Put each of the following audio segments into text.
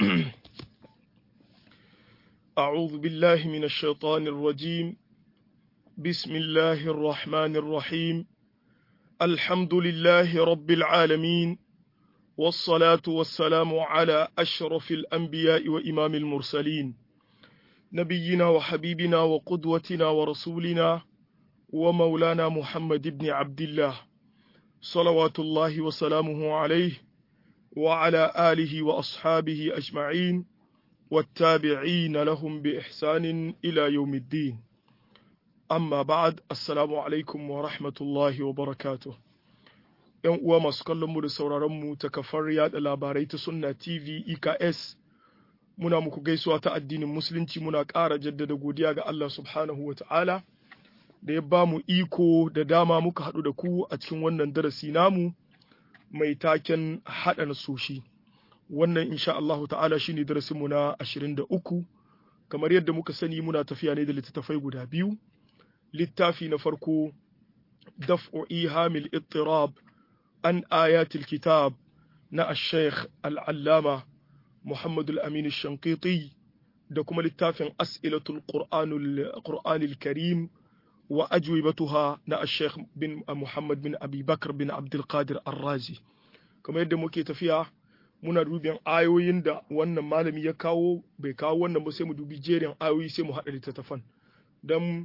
أعوذ بالله من الشيطان الرجيم بسم الله الرحمن الرحيم الحمد لله رب العالمين والصلاة والسلام على أشرف الأنبياء وإمام المرسلين نبينا وحبيبنا وقدوتنا ورسولنا ومولانا محمد بن عبد الله صلوات الله وسلامه عليه وعلى آله وأصحابه أجمعين والتابعين لهم بإحسان إلى يوم الدين amma ba'ad assalamu alaikum wa rahmatullahi wa barakatuh yan uwa masu kallon mu da sauraron mu ta kafar yada labarai ta sunna tv eks muna muku gaisuwa ta addinin musulunci muna ƙara jaddada godiya ga Allah subhanahu wa ta'ala da ya ba mu iko da dama muka haɗu da ku a cikin wannan darasi namu mai taken haɗa nasoshi wannan insha Allahu ta'ala shine darasinmu na 23 kamar yadda muka sani muna tafiya ne da littattafai guda biyu littafi na farko daf'u ihamil ittirab an ayatil kitab na ash-shaykh al-allama Muhammad al-Amin ash-Shanqiti da kuma littafin as'ilatul qur'anil karim wa ajwibatuha na ash-shaykh bin Muhammad bin Abi Bakr bin Abdul Qadir Ar-Razi kamar yadda muke tafiya muna dubin ayoyin da wannan malami ya kawo bai kawo wannan ba sai mu dubi jerin ayoyi sai mu haɗa littattafan don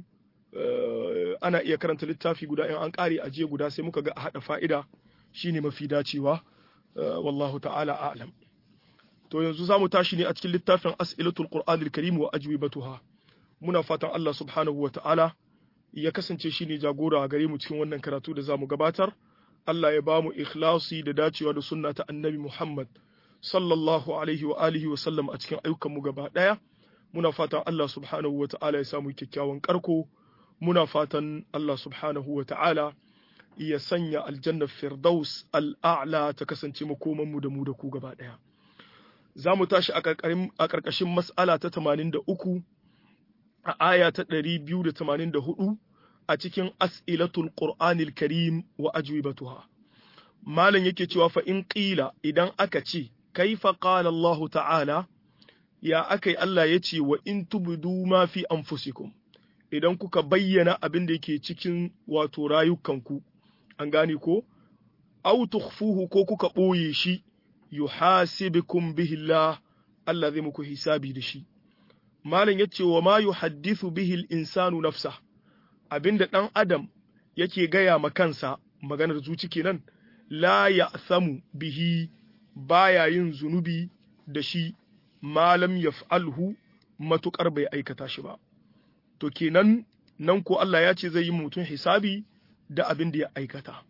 ana iya karanta littafi guda in an ƙare aje guda sai muka ga a haɗa fa'ida shine mafi dacewa wallahu ta'ala a'lam to yanzu za mu tashi ne a cikin littafin as'ilatul qur'anil karim wa ajwibatuha muna fatan Allah subhanahu wa ta'ala ya kasance shine jagora gare mu cikin wannan karatu da zamu gabatar Allah ya bamu ikhlasi da dacewa da sunna ta annabi Muhammad sallallahu alaihi wa alihi wa sallam a cikin ayyukan mu gaba daya muna fatan Allah subhanahu wa ta'ala ya samu kyakkyawan karko muna fatan Allah subhanahu wa ta'ala ya sanya aljannar firdaus al'a'la ta kasance makomanmu da mu da ku gaba ɗaya. Za mu tashi a ƙarƙashin mas'ala ta 83 a aya ta 284 a cikin as'ilatul Qur'anil Karim wa ajwibatuha. Malam yake cewa fa in ƙila idan aka ce, kaifa qala Allah ta'ala, ya aka yi Allah ya ce wa in tubdu ma fi anfusikum. idan kuka bayyana abin da yake cikin wato rayukanku an gane ko aw tukhfuhu ko kuka ɓoye shi yuhasibukum bihi Allah Allah zai muku hisabi da shi malam yace wa ma yuhaddithu bihi al-insanu nafsa abinda dan adam yake gaya ma kansa maganar zuci kenan la ya'samu bihi baya yin zunubi da shi malam yaf'alhu matukar bai aikata shi ba to kenan nan ko Allah ya ce zai yi mutum hisabi da abin da ya aikata.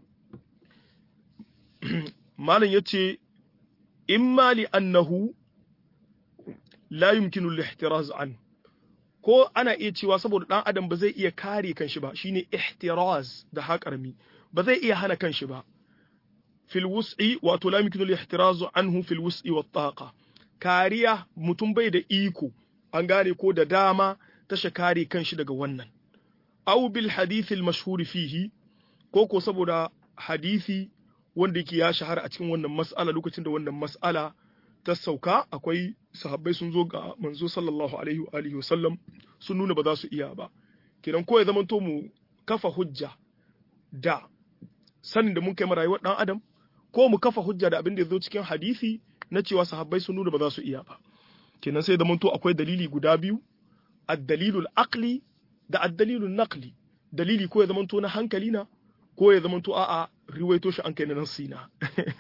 Malam ya ce, In mali annahu la yumkinu lihtiraz an, ko ana iya cewa saboda ɗan adam ba zai iya kare kanshi ba, shine ihtiraz da haƙarmi, ba zai iya hana kanshi ba. Fil wus'i wato la yumkinu lihtiraz anhu fil wus'i wa taqa. Kariya mutum bai da iko, an gane ko da dama tasha kare kanshi daga wannan aw bil hadith al mashhur fihi ko ko saboda hadisi wanda yake ya shahara a cikin wannan mas'ala lokacin da wannan mas'ala ta sauka akwai sahabbai sun zo ga manzo sallallahu alaihi wa alihi wasallam sun nuna ba za su iya ba kenan ko ya zama to mu kafa hujja da sanin da mun kai rayuwar dan adam ko mu kafa hujja da abin da ya zo cikin hadisi na cewa sahabbai sun nuna ba za su iya ba kenan sai zama to akwai dalili guda biyu addalilul aqli da addalilul naqli dalili ko ya zamanto na hankali na ko ya zamanto a'a riwaito shi an kai na nasina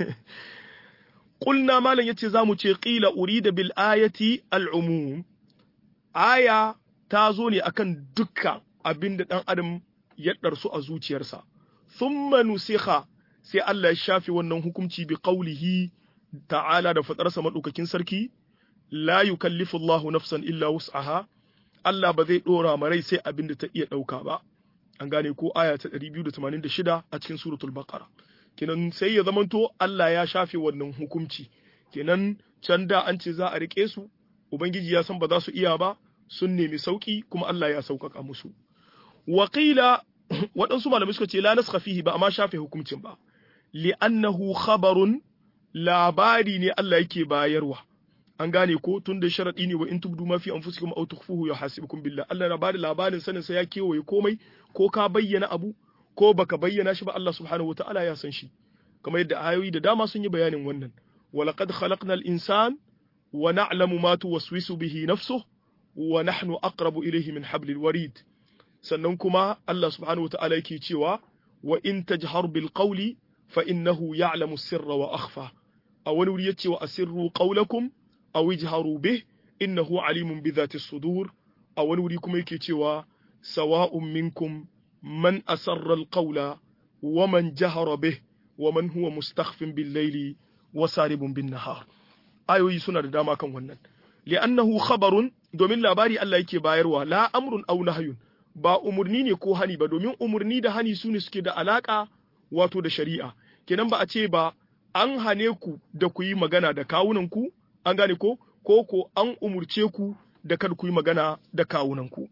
qulna malan yace zamu ce qila urida bil ayati al umum aya ta zo ne akan dukkan abinda dan adam ya darsu a zuciyarsa thumma nusikha sai Allah ya shafi wannan hukunci bi qawlihi ta'ala da fadarsa madaukakin sarki la yukallifu Allahu nafsan illa wus'aha Allah ba zai ɗora ma rai sai abin da ta iya ɗauka ba. An gane ko aya ta 286 a cikin suratul Baqara. Kenan sai ya zamanto Allah ya shafe wannan hukunci. Kenan can da an ce za a riƙe su, Ubangiji ya san ba za su iya ba, sun nemi sauƙi kuma Allah ya sauƙaƙa musu. Waƙila waɗansu malamai suka ce la naskha fihi ba amma shafe hukuncin ba. Li'annahu khabarun labari ne Allah yake bayarwa. an gane ko tun da sharadi ne wa in tubdu ma fi anfusikum aw tukhfuhu yuhasibukum billah Allah na bada labarin sanin sa ya kewaye komai ko ka bayyana abu ko baka bayyana shi ba Allah subhanahu wataala ya san shi kamar yadda ayoyi da dama sun yi bayanin wannan walaqad khalaqnal insan wa na'lamu ma tuwaswisu bihi nafsuhu wa nahnu aqrabu ilayhi min hablil warid sannan kuma Allah subhanahu wataala yake cewa wa in tajhar bil qawli fa innahu ya'lamu sirra wa akhfa a wani wuri yace wa asirru qawlakum aw ijharu bih innahu alimun bi dhati sudur a wani wuri kuma yake cewa sawa'un minkum man asarra al qawla wa man jahara bih wa man huwa mustakhfin bil layli wa saribun bin nahar ayoyi suna da dama kan wannan li'annahu khabarun domin labari Allah yake bayarwa la amrun aw nahyun ba umurni ne ko hani ba domin umurni da hani su ne suke da alaka wato da shari'a kenan ba a ce ba an hane ku da ku yi magana da kawunan ku an gane ko ko ko an umurce ku da kar ku yi magana da kawunan ku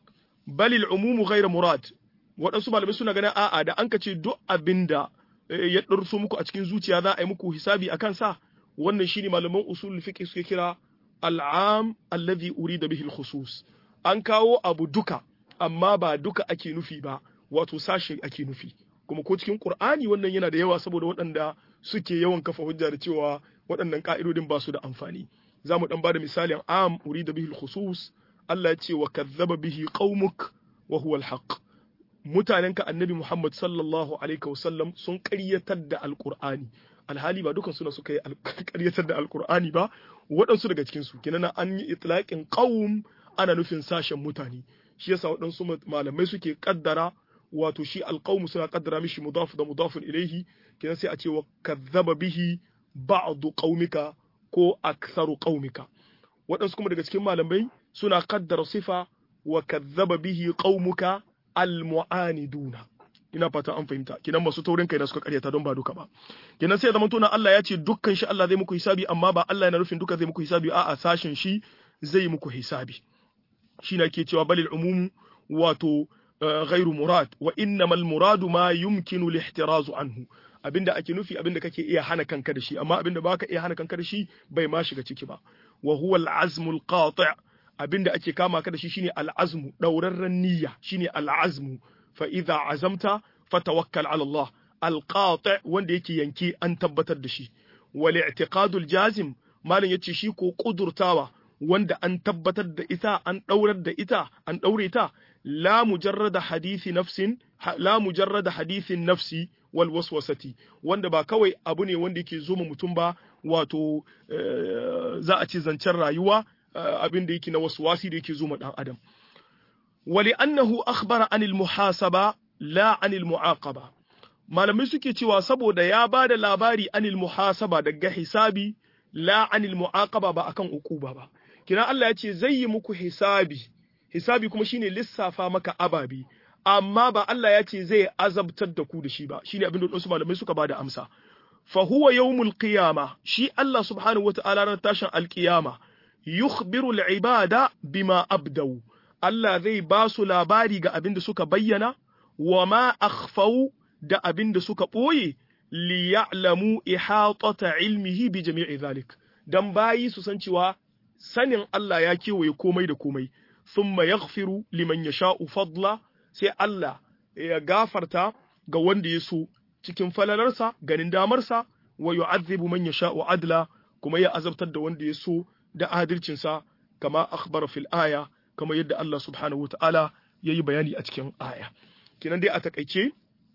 balil umumu ghayra murad waɗansu malamai suna ganin a'a da an ka ce duk abinda ya ɗarso muku a cikin zuciya za a yi muku hisabi a kansa wannan shine malaman usul fiqh suke kira al'am alladhi urida bihi al-khusus an kawo abu duka amma ba duka ake nufi ba wato sashe ake nufi kuma ko cikin qur'ani wannan yana da yawa saboda waɗanda suke yawan kafa hujja da cewa waɗannan ka'idodin ba su da amfani za mu dan bada misalin am urida bihi al-khusus Allah ya ce wa kazzaba bihi qaumuk wa huwa al-haq mutanenka annabi Muhammad sallallahu alaihi wasallam sun ƙaryatar da alqur'ani alhali ba dukan suna suka yi ƙaryatar da alqur'ani ba waɗansu daga cikinsu kenan an yi itlaqin qaum ana nufin sashen mutane shi yasa waɗansu malamai suke kaddara wato shi alqaum suna kaddara mishi mudaf da mudafun ilaihi kenan sai a ce wa kazzaba bihi ba'du qaumika ko aktharu qaumika waɗansu kuma daga cikin malamai suna kaddara sifa wa kazzaba bihi qaumuka almu'aniduna ina fata an fahimta kinan masu taurin kai da suka karyata don ba duka ba kinan sai zaman tona Allah ya ce dukkan shi Allah zai muku hisabi amma ba Allah yana nufin duka zai muku hisabi a'a sashin shi zai muku hisabi shi na ke cewa balil umum wato ghairu murad wa innamal muradu ma yumkinu lihtirazu anhu abinda ake nufi abinda kake iya hana kanka da shi amma abinda baka iya hana kanka da shi bai ma shiga ciki ba wa huwa al-azmu al-qati' abinda ake kama ka da shi shine al-azmu daurarren niyya shine al-azmu fa idza azamta fatawakkal ala Allah al-qati' wanda yake yanke an tabbatar da shi wal i'tiqadu al-jazim malin yace shi ko kudurtawa wanda an tabbatar da ita an daurar da ita an daure ta la mujarrada hadisi nafsin la mujarrada hadisin nafsi wal waswasati wanda ba kawai abu ne wanda yake zo mutum ba wato za a ce zancen rayuwa abin da yake na waswasi da yake zo ma dan adam wali annahu akhbara anil muhasaba la anil muaqaba malamai suke cewa saboda ya ba da labari anil muhasaba daga hisabi la anil muaqaba ba akan ukuba ba kina Allah ya ce zai yi muku hisabi hisabi kuma shine lissafa maka ababi amma ba Allah ya ce zai azabtar da ku da shi ba shine abin da wasu malamai suka bada amsa fa huwa yawmul qiyama shi Allah subhanahu wataala ran tashin alqiyama yukhbiru al-ibada bima abdau Allah zai ba su labari ga abin da suka bayyana wa ma akhfau da abin da suka ɓoye li ya'lamu ihatata ilmihi bi jami'i zalik dan bayi su san cewa sanin Allah ya kewaye komai da komai thumma yaghfiru liman yasha'u fadla sai Allah ya gafarta ga wanda ya so cikin falalarsa ganin damarsa wa yu'adhibu man yasha'u adla kuma ya azabtar da wanda ya so da adalcinsa kama akhbara fil aya kama yadda Allah subhanahu wata'ala yayi bayani a cikin aya kinan dai a takaice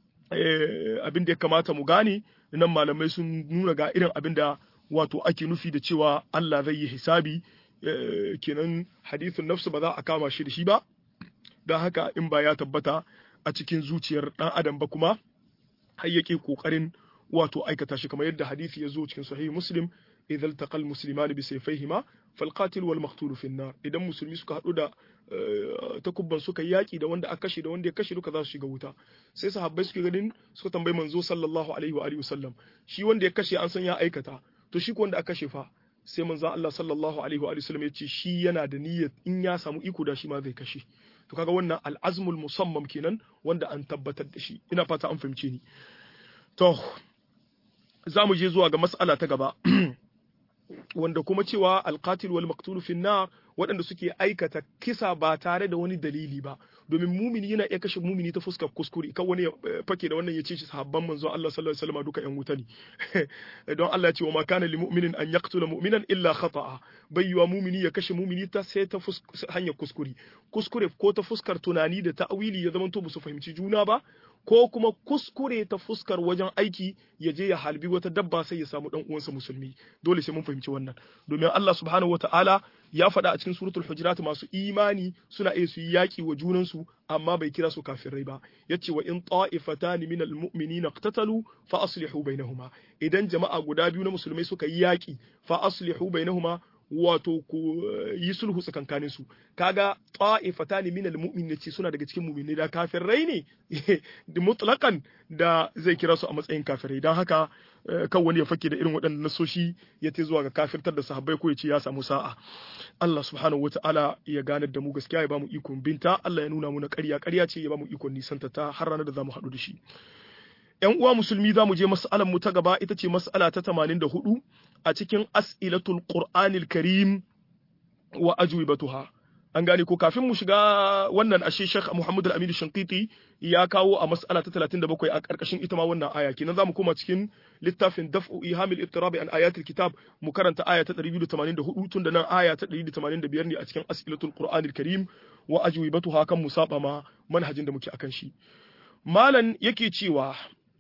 abin da ya kamata mu gane nan malamai sun nuna ga irin abin da wato ake nufi da cewa Allah zai yi hisabi kenan hadithun nafsu ba za a kama shi da shi ba don haka in ba ya tabbata a cikin zuciyar ɗan adam ba kuma har yake ƙoƙarin wato aikata shi kamar yadda hadisi ya zo cikin sahih muslim idza iltaqa almuslimani bi sayfayhima falqatil wal maqtul fi nar idan musulmi suka hadu da takubban suka yaki da wanda aka kashe da wanda ya kashe duka za su shiga wuta sai sahabbai suke ganin suka tambayi manzo sallallahu alaihi wa alihi wasallam shi wanda ya kashe an san ya aikata to shi ko wanda aka kashe fa sai manzo Allah sallallahu alaihi wa alihi wasallam ya ce shi yana da niyyar in ya samu iko da shi ma zai kashe to kaga wannan al'azmul musammam kenan wanda an tabbatar da shi ina fata an fahimce ni to za mu je zuwa ga mas'ala ta gaba wanda kuma cewa alqatil wal maqtul fi nar waɗanda suke aikata kisa ba tare da wani dalili ba domin mumini yana iya kashe mumini ta fuskar kuskure kan wani fake da wannan ya ce shi sahabban manzo Allah sallallahu alaihi wasallam duka yan wuta ne don Allah ya ce wa ma kana lil mu'minin an yaqtula mu'minan illa khata'a bayyuwa mumini ya kashe mumini ta sai ta hanyar kuskure kuskure ko ta fuskar tunani da ta'wili ya zamanto ba su fahimci juna ba ko kuma kuskure ta fuskar wajen aiki ya je ya halbi wata dabba sai ya samu dan uwansa musulmi dole sai mun fahimci wannan domin Allah subhanahu wataala ya faɗa a cikin suratul hujurat masu imani suna iya su yi yaki wa junansu amma bai kira su kafirai ba yace wa in ta'ifatan min almu'minina iqtatalu fa aslihu bainahuma idan jama'a guda biyu na musulmai suka yi yaki fa aslihu bainahuma wato ku yi sulhu tsakankanin su kaga ta'ifatan min almu'minin ce suna daga cikin mu'minai da kafirai ne da mutlaqan da zai kira su a matsayin kafirai dan haka kan wani ya fake da irin waɗannan nasoshi ya te zuwa ga kafirtar da sahabbai ko ya ce ya samu sa'a Allah subhanahu wata'ala ya ganar da mu gaskiya ya bamu ikon binta Allah ya nuna mu na ƙarya ƙarya ce ya bamu ikon nisanta ta har ranar da zamu haɗu da shi ‘Yan uwa musulmi za mu je mas'alar mu ta gaba ita ce mas'ala ta 84 a cikin as'ilatul Qur'anil Karim wa ajwibatuha. An gane ko kafin mu shiga wannan ashe Sheikh Muhammad Al-Amin Shankiti ya kawo a mas'ala ta 37 a karkashin ita ma wannan aya kenan zamu koma cikin littafin Daf'u Ihamil Ittirabi an Ayatil Kitab mu karanta aya ta 284 tun da nan aya ta 185 ne a cikin as'ilatul Qur'anil Karim wa ajwibatuha kan musaba ma manhajin da muke akan shi. Malan yake cewa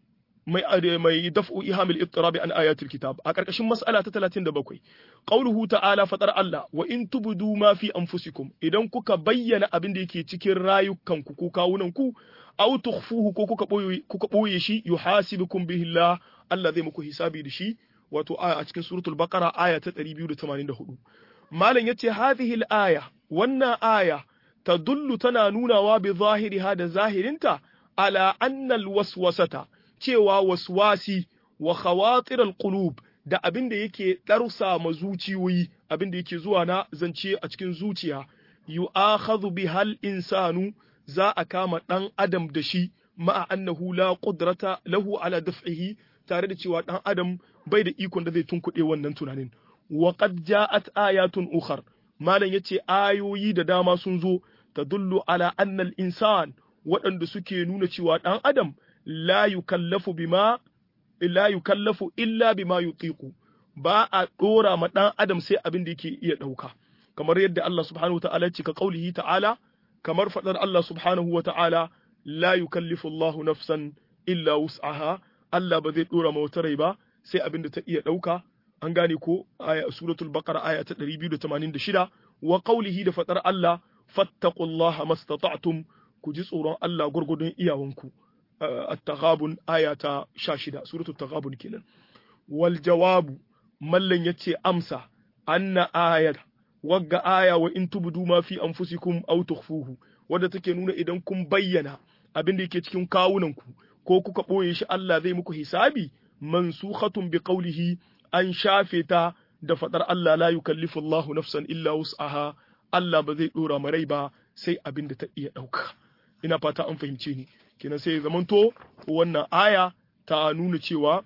mai mai daf'u ihamil ittirabi an ayatul kitab a karkashin mas'ala ta 37 qauluhu ta'ala fatar Allah wa in tubdu ma fi anfusikum idan kuka bayyana abin da yake cikin rayukanku ko kawunan ku aw tukhfuhu ko kuka boye kuka boye shi yuhasibukum bihi Allah Allah zai muku hisabi da shi wato a cikin suratul baqara aya ta 284 malam yace hadhihi al-aya wannan aya tadullu tana nunawa bi zahiriha da zahirinta ala anna al-waswasata cewa waswasi wa khawatir al-qulub da abin da yake darsa ma zuciyoyi abin da yake zuwa na zance a cikin zuciya yu'akhadhu bihal insanu za a kama dan adam da shi ma'a annahu la qudrata lahu ala daf'ihi tare da cewa dan adam bai da ikon da zai tunkuɗe wannan tunanin wa qad ja'at ayatun ukhar malam yace ayoyi da dama sun zo tadullu ala anna al-insan waɗanda suke nuna cewa dan adam la yukallafu bima la yukallafu illa bima yutiqu ba a dora ma dan adam sai abin da yake iya dauka kamar yadda Allah subhanahu wa ta'ala ce ka qaulihi ta'ala kamar fadar Allah subhanahu wa ta'ala la yukallifu Allah nafsan illa wus'aha Allah ba zai dora ma wata rai ba sai abin da ta iya dauka an gane ko aya suratul baqara aya ta 286 wa qaulihi da fadar Allah fattaqullaha mastata'tum ku ji tsoron Allah gurgudun iyawanku at-taghabun aya ta 16 suratul taghabun kenan wal jawabu mallan yace amsa anna ayat wagga aya wa in tubdu ma fi anfusikum aw tukhfuhu wadda take nuna idan kun bayyana abin da yake cikin kawunanku ko kuka boye shi Allah zai muku hisabi mansukhatun bi qawlihi an shafe ta da fadar Allah la yukallifu Allahu nafsan illa wus'aha Allah ba zai dora marai ba sai abin da ta iya dauka ina fata an fahimce ni kenan sai zamanto wannan aya ta nuna cewa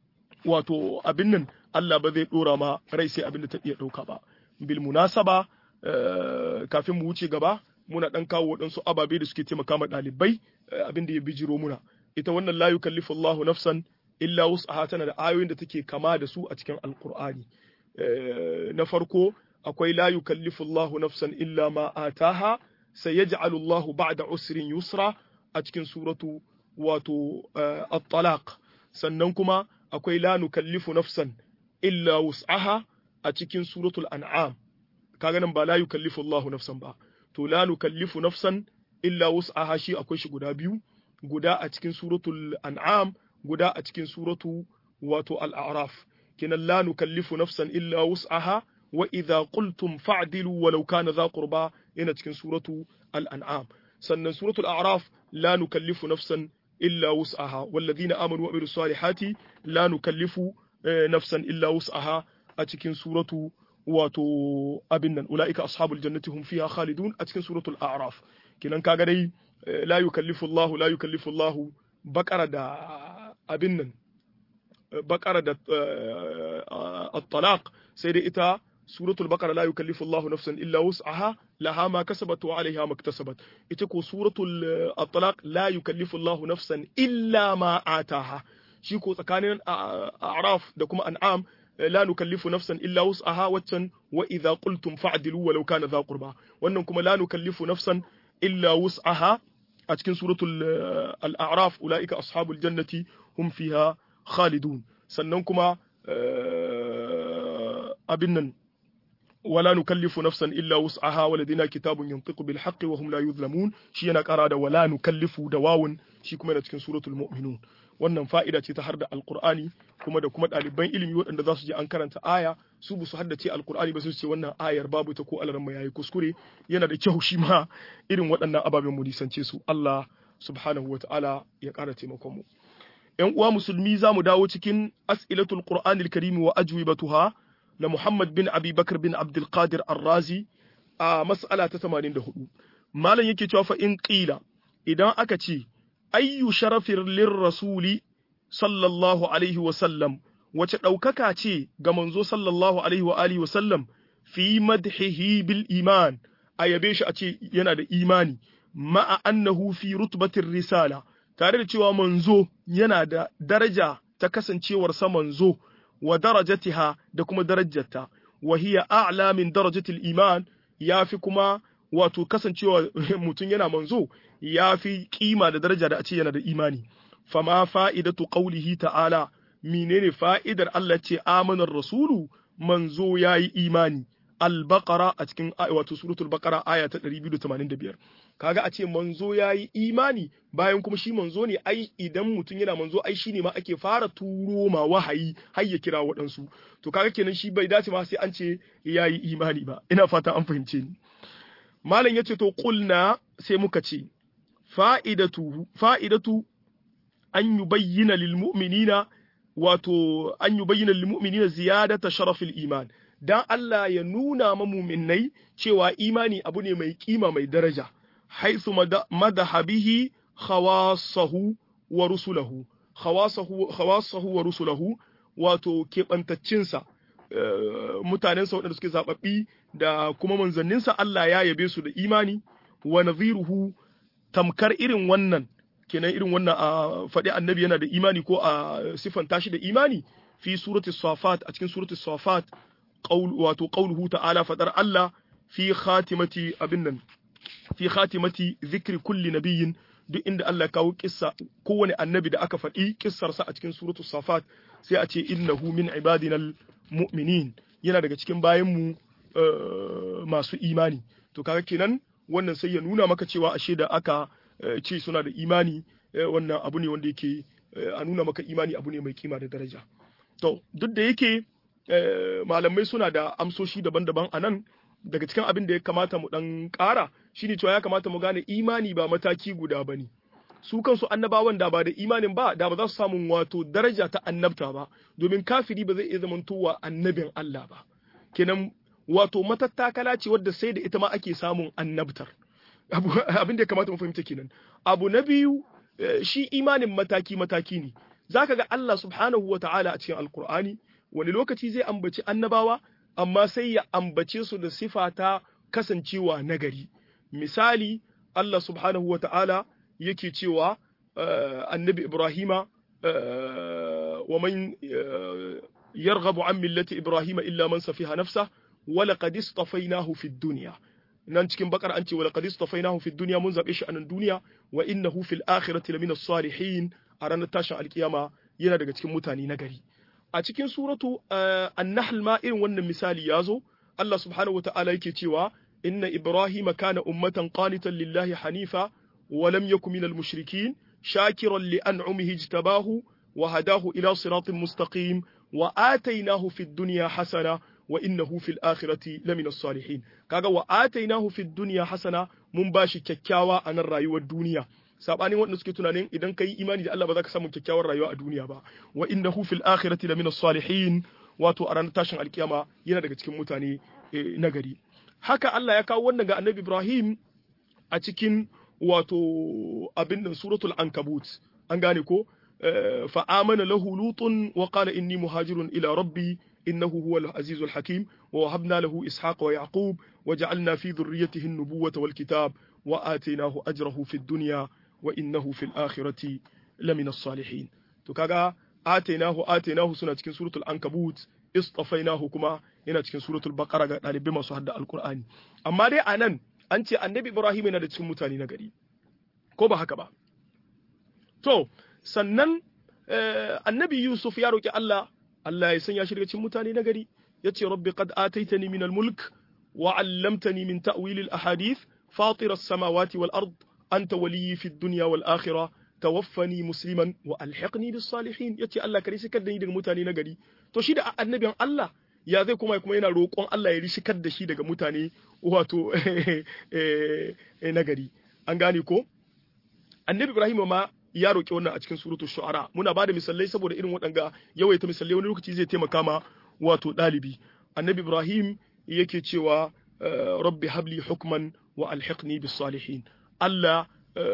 wato abin nan Allah ba zai dora ma rai sai abin da ta iya dauka ba bil munasaba kafin mu wuce gaba muna dan kawo waɗansu ababe da suke taimaka ma ɗalibai abin da ya bijiro muna ita wannan la yukallifu Allahu nafsan illa wus'aha tana da ayoyin da take kama da su a cikin alqur'ani na farko akwai la yukallifu Allahu nafsan illa ma ataha sayaj'alu Allahu ba'da usrin yusra a cikin suratu wato at-talaq sannan kuma akwai la nukallifu nafsan illa wus'aha a cikin suratul an'am kaga nan ba la yukallifu Allahu nafsan ba to la nukallifu nafsan illa wus'aha shi akwai shi guda biyu guda a cikin suratul an'am guda a cikin suratu wato al-a'raf kinan la nukallifu nafsan illa wus'aha wa idza qultum fa'dilu walau kana dha qurba yana cikin suratu al-an'am sannan suratul a'raf la nukallifu nafsan illa wus'aha walladhina amanu wa amilus salihati la nukallifu nafsan illa wus'aha a cikin suratu wato abin nan ula'ika ashabul jannati hum fiha khalidun a cikin suratul a'raf kinan kaga dai la yukallifu Allahu la yukallifu Allahu bakara da abin nan bakara da at-talaq sai dai ita suratul baqara la yukallifu Allahu nafsan illa wus'aha laha ma kasabat wa 'alayha ma iktasabat ita ko suratul at-talaq la yukallifu Allahu nafsan illa ma ataha shi ko tsakanin a'raf da kuma an'am la nukallifu nafsan illa wus'aha waccan wa idza qultum fa'dilu walau kana dha qurba wannan kuma la nukallifu nafsan illa wus'aha a cikin suratul al-a'raf ulaika ashabul jannati hum fiha khalidun sannan kuma abin nan wala nukallifu nafsan illa wus'aha waladina kitabun yantiqu bil haqqi wa hum la yuzlamun shi yana kara da wala nukallifu da wawun shi kuma yana cikin suratul mu'minun wannan fa'ida ce ta har da alqur'ani kuma da kuma ɗaliban ilimi waɗanda za su je an karanta aya su bu su haddace alqur'ani ba su ce wannan ayar babu ta ko alaran yayi kuskure yana da kyau shi ma irin waɗannan ababen mu nisance su Allah subhanahu wa ta'ala ya ƙara taimakon mu ‘yan uwa musulmi za mu dawo cikin as'ilatul qur'anil karimi wa ajwibatuha na Muhammad bin Abi Bakar bin Abdul Qadir Ar-Razi a mas'ala ta 84 malam yake cewa fa in qila idan aka ce ayyu sharafir lir rasuli sallallahu alaihi wa sallam wace daukaka ce ga manzo sallallahu alaihi wa alihi wa sallam fi madhihi bil iman a yabe shi a ce yana da imani ma'a annahu fi rutbatir risala tare da cewa manzo yana da daraja ta kasancewarsa manzo wa darajatiha da kuma darajarta wa hiya a'la min darajatil iman yafi kuma wato kasancewa mutum yana manzo yafi kima da daraja da a ce yana da imani fama fa'idatu qawlihi ta'ala menene fa'idar Allah ce amanar rasulu manzo yayi imani al-baqara a cikin wato suratul baqara aya ta 285 kaga a ce manzo yayi imani bayan kuma shi manzo ne ai idan mutum yana manzo ai shine ma ake fara turo ma wahayi har ya kira waɗansu to kaga kenan shi bai dace ma sai an ce yayi imani ba ina fata an fahimce ni malam yace to qulna sai muka ce fa'idatu fa'idatu an yubayyana lil mu'minina wato an yubayyana lil mu'minina ziyadata sharafil iman dan Allah ya nuna ma mu'minnai cewa imani abu ne mai kima mai daraja haithu madahabihi khawasahu wa rusulahu khawasahu khawasahu wa rusulahu wato keɓantaccinsa mutanensa waɗanda suke zaɓaɓɓi da kuma manzanninsa Allah ya yabe su da imani wa nadhiruhu tamkar irin wannan kenan irin wannan a faɗi annabi yana da imani ko a siffanta shi da imani fi surati safat a cikin surati safat wato qauluhu ta'ala fadar Allah fi khatimati abin nan fi khatimati zikri kulli nabiyyin duk inda Allah ya kawo kissa kowane annabi da aka faɗi kissarsa a cikin suratul safat sai a ce innahu min ibadinal mu'minin yana daga cikin bayanmu masu imani to kaga kenan wannan sai ya nuna maka cewa ashe da aka ce suna da imani wannan abu ne wanda yake a nuna maka imani abu ne mai kima da daraja to duk da yake malamai suna da amsoshi daban-daban a nan daga cikin abin da ya kamata mu dan ƙara shine cewa ya kamata mu gane imani ba mataki guda ba ne su kansu annabawan da ba da imanin ba da ba za su samu wato daraja ta annabta ba domin kafiri ba zai iya zamantowa annabin Allah ba kenan wato matattakala ce wadda sai da ita ma ake samun annabtar abin da ya kamata mu fahimta kenan abu na biyu shi imanin mataki mataki ne zaka ga Allah subhanahu wa ta'ala a cikin alkur'ani wani lokaci zai ambaci annabawa amma sai ya ambace su da sifa ta kasancewa nagari misali Allah subhanahu wa ta'ala yake cewa annabi Ibrahima wa man yarghabu an millati Ibrahima illa man safiha nafsa wa laqad istafainahu fid dunya nan cikin bakar an ce wa laqad istafainahu fid dunya mun zabe shi a nan duniya wa innahu fil akhirati lamina salihin a ranar tashin alkiyama yana daga cikin mutane nagari a cikin suratu an-nahl ma irin wannan misali yazo Allah subhanahu wata'ala yake cewa inna ibrahima kana ummatan qanitan lillahi hanifa wa lam yakun minal mushrikin shakiran li an'umihi ijtabahu wa hadahu ila siratin mustaqim wa atainahu fid dunya hasana wa innahu fil akhirati lamina salihin kaga wa atainahu fid dunya hasana mun bashi kyakkyawa a nan rayuwar duniya sabanin wanda suke tunanin idan kai imani da Allah ba za ka samu kyakkyawar rayuwa a duniya ba wa innahu fil akhirati lamina salihin wato a ranar tashin alkiyama yana daga cikin mutane nagari haka Allah ya kawo wannan ga Annabi Ibrahim a cikin wato abin nan suratul ankabut an gane ko fa amana lahu lutun wa qala inni muhajirun ila rabbi innahu huwal azizul hakim wa wahabna lahu ishaqa wa yaqub wa ja'alna fi dhurriyyatihi an-nubuwwata wal kitab wa atainahu ajrahu fid dunya wa innahu fil akhirati lamina salihin to kaga atainahu atainahu suna cikin suratul ankabut istafainahu kuma yana cikin suratul baqara ga dalibai masu hadda alqur'ani amma dai anan an ce annabi ibrahim yana da cikin mutane na gari ko ba haka ba to sannan annabi yusuf ya roki Allah Allah ya sanya shi daga cikin mutane na gari yace rabbi qad ataitani min al-mulk wa 'allamtani min ta'wil al-ahadith fatir as-samawati wal ard anta waliyyi fid dunya wal akhirah tawaffani musliman wa alhiqni bis salihin yace Allah kare shikar da ni daga mutane na gari to shi da annabin Allah ya zai kuma kuma yana roƙon Allah ya rishikar da shi daga mutane wato na gari an gane ko annabi Ibrahim ma ya roƙi wannan a cikin suratul shu'ara muna bada misalai saboda irin waɗanga yawaita misalai wani lokaci zai taimaka ma wato ɗalibi annabi Ibrahim yake cewa rabbi habli hukman wa alhiqni bis salihin Allah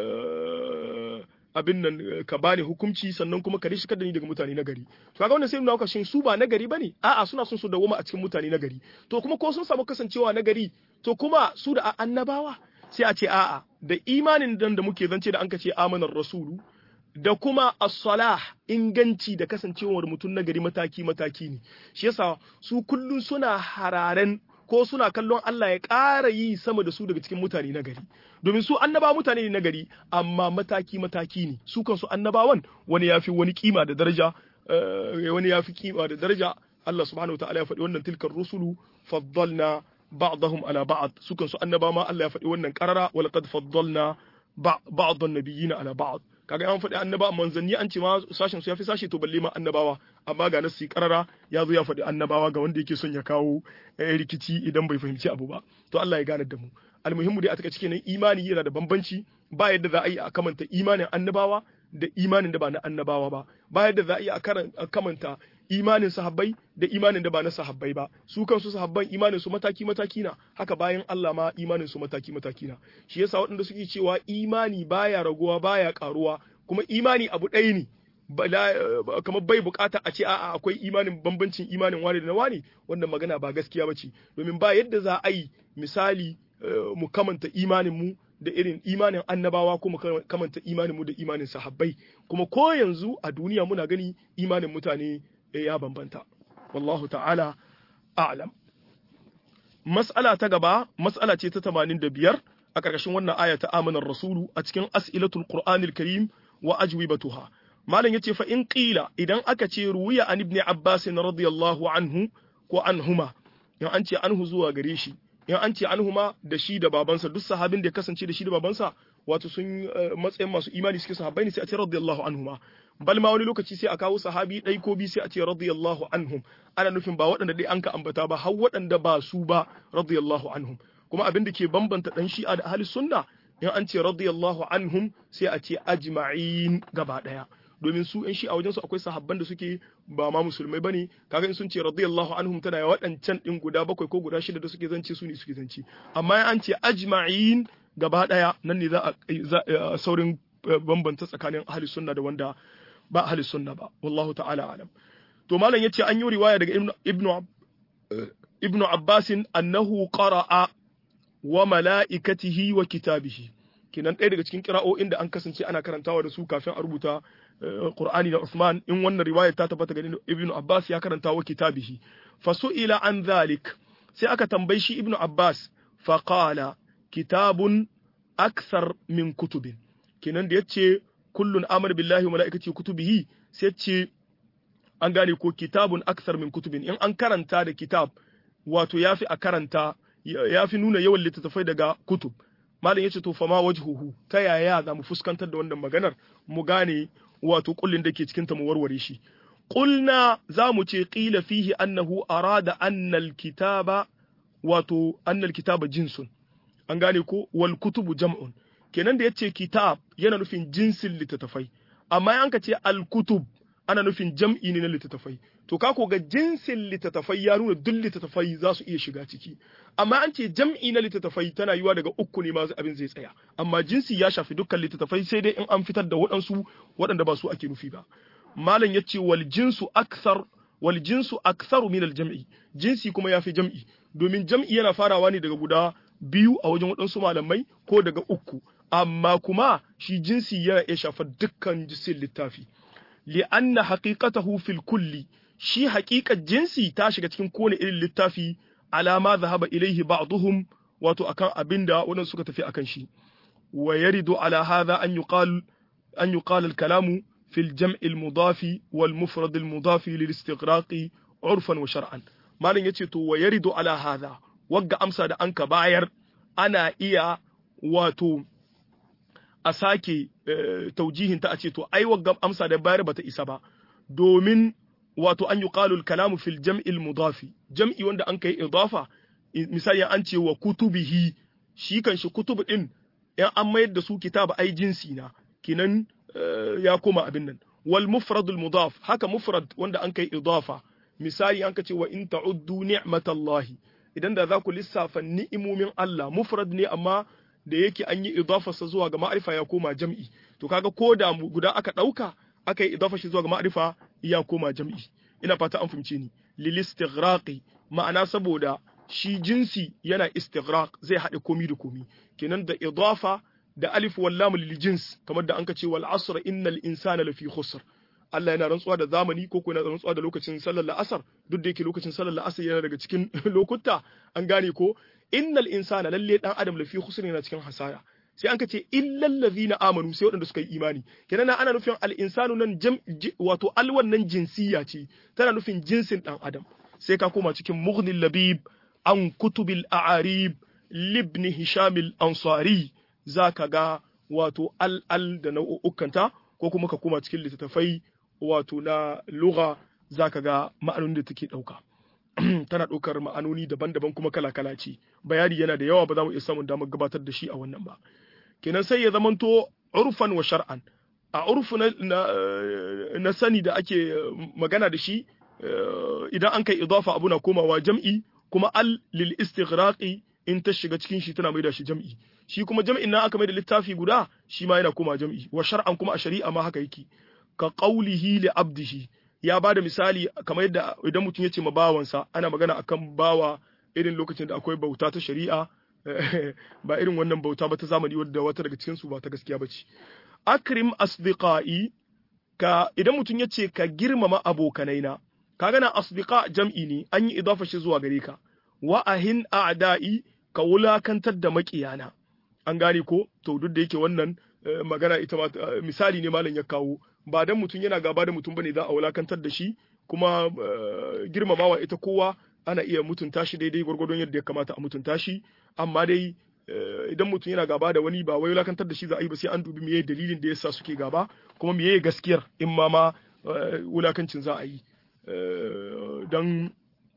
abin nan ka bani hukunci sannan kuma ka rishikar da ni daga mutane na gari to kaga wannan sai nuna shin su ba nagari bane a'a suna son su dawoma a cikin mutane na gari to kuma ko sun samu kasancewa na gari to kuma su da annabawa sai a ce a'a da imanin dan da muke zance da an ka ce amanar rasulu da kuma as-salah inganci da kasancewar mutum na gari mataki mataki ne shi yasa su kullun suna hararen ko suna kallon Allah ya ƙara yi sama da su daga cikin mutane na gari domin su annaba mutane ne na gari amma mataki mataki ne su kansu annabawan wani ya fi wani kima da daraja wani ya fi kima da daraja Allah subhanahu wa ta'ala ya faɗi wannan tilkar rusulu faddalna ba'dahum ala ba'd su kansu annaba ma Allah ya faɗi wannan qarara wa laqad faddalna ba'd an-nabiyina ala ba'd kaga an faɗi annaba manzanni an ce ma sashen su ya fi sashe to balle ma annabawa amma ga nasi karara ya zo ya faɗi annabawa ga wanda yake son ya kawo rikici idan bai fahimci abu ba to Allah ya gane da mu almuhimmu dai a taka cikin imani yana da bambanci ba yadda za a yi a kamanta imanin annabawa da imanin da ba na annabawa ba ba yadda za a yi a kamanta imanin sahabbai da imanin da ba na sahabbai ba su kansu sahabban imanin su mataki mataki na haka bayan Allah ma imanin su mataki mataki na shi yasa waɗanda suke cewa imani baya raguwa baya karuwa kuma imani abu ɗaya ne kamar bai bukata a ce a'a akwai imanin bambancin imanin wani da na wani wannan magana ba gaskiya ba ce domin ba yadda za a yi misali mu kamanta imanin mu da irin imanin annabawa ko mu kamanta imanin mu da imanin sahabbai kuma ko yanzu a duniya muna gani imanin mutane ya bambanta wallahu ta'ala a'lam mas'ala ta gaba mas'ala ce ta 85 a ƙarƙashin wannan aya ta amanar rasulu a cikin as'ilatul qur'anil karim wa ajwibatuha malam yace fa in qila idan aka ce ruwiya an ibn abbas radiyallahu anhu ko anhuma in an ce anhu zuwa gare shi in an ce anhuma da shi da babansa duk sahabin da ya kasance da shi da babansa wato sun matsayin masu imani suke sahabbai ne sai a ce radiyallahu anhuma bal ma wani lokaci sai a kawo sahabi ɗai ko bi sai a ce radiyallahu anhum ana nufin ba waɗanda dai an ka ambata ba har waɗanda ba su ba radiyallahu anhum kuma abin da ke bambanta dan shi'a da ahli sunna in an ce radiyallahu anhum sai a ce ajma'in gaba ɗaya domin su yan shi'a wajen su akwai sahabban da suke ba ma musulmai bane kaga in sun ce radiyallahu anhum tana waɗancan din guda bakwai ko guda shida da suke zance su ne suke zance amma an ce ajma'in gaba ɗaya nan ne za a saurin bambanta tsakanin ahli sunna da wanda ba ahli sunna ba wallahu ta'ala alam to malam yace an yi riwaya daga ibnu ibnu abbas annahu qara'a wa mala'ikatihi wa kitabihi kinan ɗaya daga cikin kira'o'in da an kasance ana karantawa da su kafin a rubuta Qur'ani da Uthman in wannan riwaya ta tabbata ga Ibn Abbas ya karanta wa kitabihi fa su'ila an dhalik sai aka tambayi shi Ibn Abbas fa qala kitabun akthar min kutubin kinan da yace kullun amana billahi wa malaikati kutubihi sai ce an gane ko kitabun akthar min kutubin in an karanta da kitab wato yafi a karanta yafi nuna yawan littattafai daga kutub malam yace to fama wajhuhu ta yaya za mu fuskantar da wannan maganar mu gane wato kullin da ke cikin ta mu warware shi qulna za mu ce qila fihi annahu arada annal kitaba wato annal kitaba jinsun an gane ko wal kutubu jam'un kenan da yace kitab yana nufin jinsin littattafai amma an ka ce al kutub ana nufin jam'i ne na littattafai to ka ko ga jinsin littattafai ya nuna duk littattafai za su iya shiga ciki amma an ce jam'i na littattafai tana yiwa daga uku ne ma abin zai tsaya amma jinsi ya shafi dukkan littattafai sai dai in an fitar da waɗansu waɗanda ba su ake nufi ba malam ya ce wal jinsu aksar wal jinsu aktharu min al jam'i jinsi kuma yafi jam'i domin jam'i yana farawa ne daga guda biyu a wajen waɗansu malamai ko daga uku amma kuma shi jinsi yana iya shafar dukkan jinsin littafi li'anna haqiqatahu fil kulli shi haƙiƙar jinsi ta shiga cikin kowane irin littafi alama zahaba ilaihi ba'dhum wato akan abinda waɗansu suka tafi akan shi wa yaridu ala hadha an yuqal an yuqal al kalamu في الجمع المضاف والمفرد المضاف للاستغراق عرفا وشرعا مالن yace to wa yaridu ala hadha wagga amsa da anka bayar ana iya wato a sake taujihin ta a ce to ai wagga amsa da bayar bata isa ba domin wato an yuqalu al-kalamu fil jam'i al-mudafi jam'i wanda an kai idafa misali an ce wa kutubihi shi kan shi kutub din yan an mayar da su kitaba ai jinsi na kinan ya koma abin nan wal mufradul mudaf haka mufrad wanda an kai idafa misali an ka ce wa in ta'uddu ni'matallahi idan da za ku lissafa ni'imomin Allah mufrad ne amma da yake an yi idafarsa zuwa ga ma'arifa ya koma jam'i to kaga ko da guda aka dauka aka yi idafa shi zuwa ga ma'arifa ya koma jam'i ina fata an fahimce ni lil istighraqi ma'ana saboda shi jinsi yana istighraq zai haɗe komi da komi kenan da idafa da alif wallam lil jins kamar da anka ce wal asr innal insana lafi khusr Allah yana rantsuwa da zamani ko ko yana rantsuwa da lokacin sallar la'asar duk da yake lokacin sallar la'asar yana daga cikin lokuta an gane ko innal insana lalle dan adam lafi khusr yana cikin hasara sai an ka ce illal ladhina amanu sai waɗanda suka yi imani kenan ana nufin al insanu nan jam wato al wannan jinsiya ce tana nufin jinsin dan adam sai ka koma cikin mughnil labib an kutubil a'arib libni hisham al ansari zaka ga wato al al da nau'ukanta ko kuma ka koma cikin littattafai wato na lugha zaka ga ma'anonin da take dauka tana ɗaukar ma'anoni daban-daban kuma kala-kala ce bayani yana da yawa ba za mu iya samun damar gabatar da shi a wannan ba kenan sai ya zamanto urfan wa shar'an a urfu na, na, sani da ake magana da shi idan an kai idafa abu na komawa jam'i kuma al lil istighraqi in ta shiga cikin shi tana maida shi jam'i shi kuma jam'in nan aka maida littafi guda shi ma yana koma jam'i wa shar'an kuma a shari'a ma haka yake ka qaulihi li abdihi ya ba da misali kamar yadda idan mutum ya ce ma bawansa ana magana akan bawa irin lokacin da akwai bauta ta shari'a ba irin wannan bauta ba ta zamani wadda wata daga cikin su ba ta gaskiya bace akrim asdiqai ka idan mutum ya ce ka girmama abokanaina kaga na asdiqa jam'i ne an yi idafa shi zuwa gare ka wa ahin a'da'i ka wulakantar da makiyana an gane ko to duk da yake wannan magana ita ma misali ne malam ya kawo ba dan mutum yana gaba da mutum bane za a wulakantar da shi kuma girmamawa ita kowa ana iya mutunta shi daidai gwargwadon yadda ya kamata a mutunta shi amma dai idan mutum yana gaba da wani ba wai wulakantar da shi za a yi ba sai an dubi meye dalilin da yasa suke gaba kuma meye gaskiyar in ma ma wulakancin za a yi dan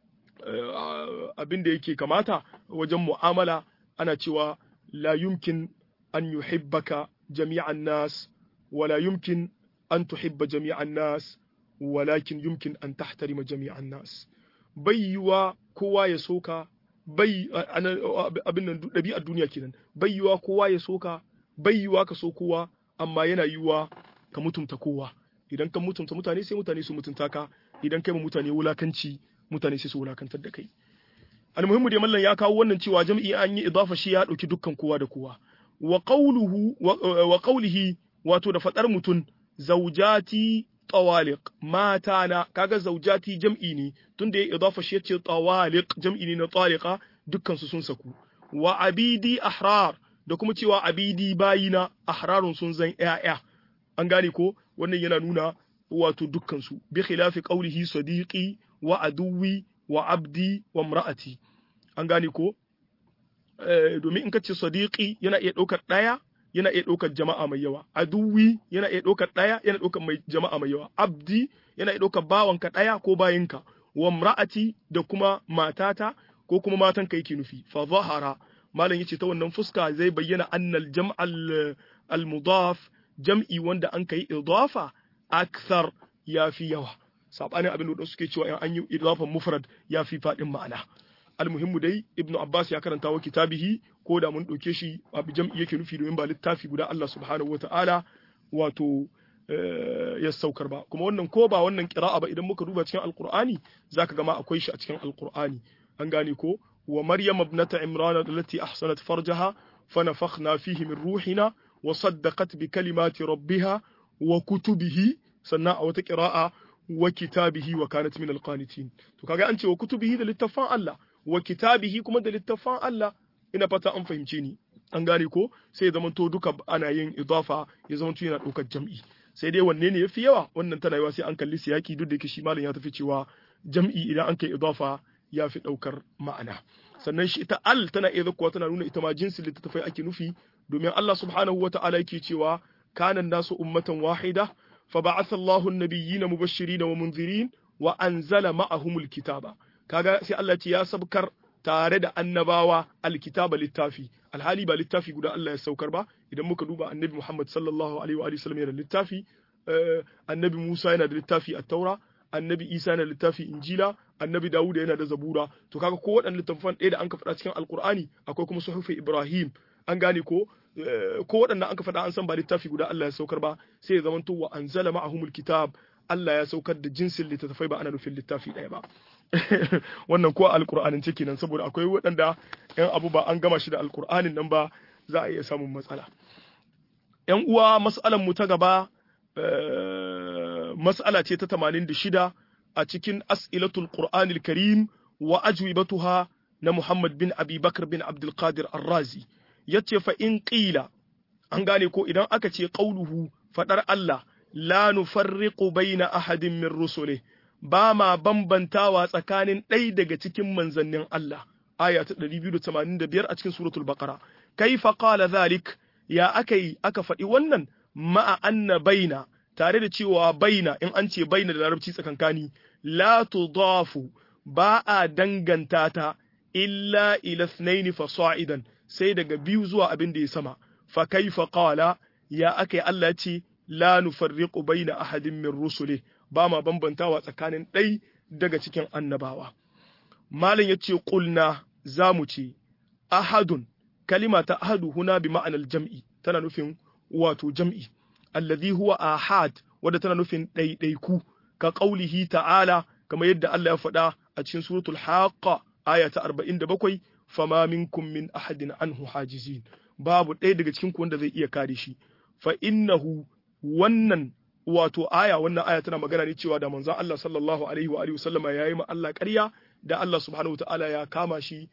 abin da yake kamata wajen mu'amala ana cewa la yumkin an yuhibbaka jami'an nas wala yumkin أن تحب جميع الناس ولكن يمكن أن تحترم جميع الناس بيوا كوا يسوكا bai abin nan ɗabi'ar duniya kenan bai yiwa kowa ya soka bai yiwa ka so kowa amma yana yiwa ka mutunta kowa idan ka mutunta mutane sai mutane su mutunta ka idan kai ma mutane wulakanci mutane sai su wulakantar da kai almuhimmu dai mallan ya kawo wannan cewa jam'i an yi idafa shi ya dauki dukkan kowa da kowa wa qawluhu wa qawlihi wato da fadar mutun zaujati tawaliq mata na kaga zaujati jam'i ne tunda ya idafa shi yace tawaliq jam'i ne na taliqa dukkan su sun saku wa abidi ahrar da kuma cewa abidi bayina ahrarun sun zan ƴaƴa an gane ko wannan yana nuna wato dukkan su bi khilafi qawlihi sadiqi wa aduwi wa abdi wa imra'ati an gane ko domin in ka ce sadiqi yana iya ɗaukar ɗaya yana iya ɗaukar jama'a mai yawa aduwi yana iya ɗaukar ɗaya yana ɗaukar mai jama'a mai yawa abdi yana iya ɗaukar bawanka ɗaya ko bayinka wa mra'ati da kuma matata ko kuma matan ka yake nufi fa zahara malam yace ta wannan fuska zai bayyana annal jam'al al mudaf jam'i wanda an kai idafa akthar yafi yawa sabanin abin da suke cewa in an yi idafan mufrad yafi fadin ma'ana almuhimmu dai ibnu abbas ya karanta wa kitabihi ko da mun ɗauke shi abu jam'i yake nufi domin ba littafi guda Allah subhanahu wata'ala wato ya saukar ba kuma wannan ko ba wannan qira'a ba idan muka duba cikin alqur'ani zaka ga ma akwai shi a cikin alqur'ani an gane ko wa maryam ibnata imran allati ahsanat farjaha fanafakhna fihi min ruhina wa saddaqat bi kalimati rabbiha wa kutubihi sannan a wata qira'a wa kitabihi wa kanat min alqanitin to kaga an ce wa kutubihi da littafan Allah wa kitabihi kuma da littafan Allah ina fata an fahimce ni an gane ko sai ya zamanto duka ana yin idafa ya zamanto yana ɗaukar jam'i sai dai wanne ne yafi yawa wannan tana yawa sai an kalli siyaki duk da yake shi malam ya tafi cewa jam'i idan an kai idafa ya fi ɗaukar ma'ana sannan shi ita al tana iya zakkuwa tana nuna ita ma jinsin littattafai ake nufi domin Allah subhanahu wa ta'ala yake cewa kanan nasu ummatan wahida fa ba'atha Allahu an-nabiyyina mubashirin wa munzirin wa anzala ma'ahumul kitaba kaga sai Allah ce ya sabkar tare da annabawa alkitaba littafi alhali ba littafi guda Allah ya saukar ba idan muka duba annabi Muhammad sallallahu alaihi wa sallam yana da littafi annabi Musa yana da littafi at-taura annabi Isa yana da littafi injila annabi Dawud yana da zabura to kaga ko waɗannan littafan ɗaya da an ka faɗa cikin alkur'ani akwai kuma suhufi Ibrahim an gane ko ko waɗannan an ka faɗa an san ba littafi guda Allah ya saukar ba sai ya zamanto wa anzala ma'ahumul kitab Allah ya saukar da jinsin littattafai ba ana nufin littafi ɗaya ba wannan ko alkur'anin ciki nan saboda akwai waɗanda yan abu ba an gama shi da alkur'anin nan ba za a iya samun matsala yan uwa mas'alan mu ta gaba mas'ala ce ta 86 a cikin as'ilatul qur'anil karim wa ajwibatuha na Muhammad bin Abi Bakr bin Abdul Qadir Ar-Razi yace fa in qila an gane ko idan aka ce qauluhu fadar Allah la nufarriqu baina ahadin min rusulihi ba ma bambantawa tsakanin ɗai daga cikin manzannin Allah aya ta 285 a cikin suratul baqara kaifa qala zalik ya akai aka faɗi wannan ma'a anna baina tare da cewa baina in an ce baina da larabci tsakankani la tudafu ba a danganta ta illa ila ithnain fasa'idan sai daga biyu zuwa abin da ya sama fa kaifa qala ya akai Allah ce la nufarriqu baina ahadin min rusuli ba ma bambantawa tsakanin ɗai daga cikin annabawa malam ya ce ƙulna za mu ce ahadun kalima ta ahadu huna bi ma'anar jam'i tana nufin wato jam'i alladhi huwa ahad wadda tana nufin ɗaiɗaiku ka ƙaulihi ta'ala kamar yadda Allah ya faɗa a cikin suratul haqqa aya ta 47 fama minkum min ahadin anhu hajizin babu ɗaya daga cikin ku wanda zai iya kare shi fa innahu wannan wato aya wannan aya tana magana ne cewa da manzon Allah sallallahu alaihi wa alihi wasallama yayi ma Allah ƙarya da Allah subhanahu wataala ya kama shi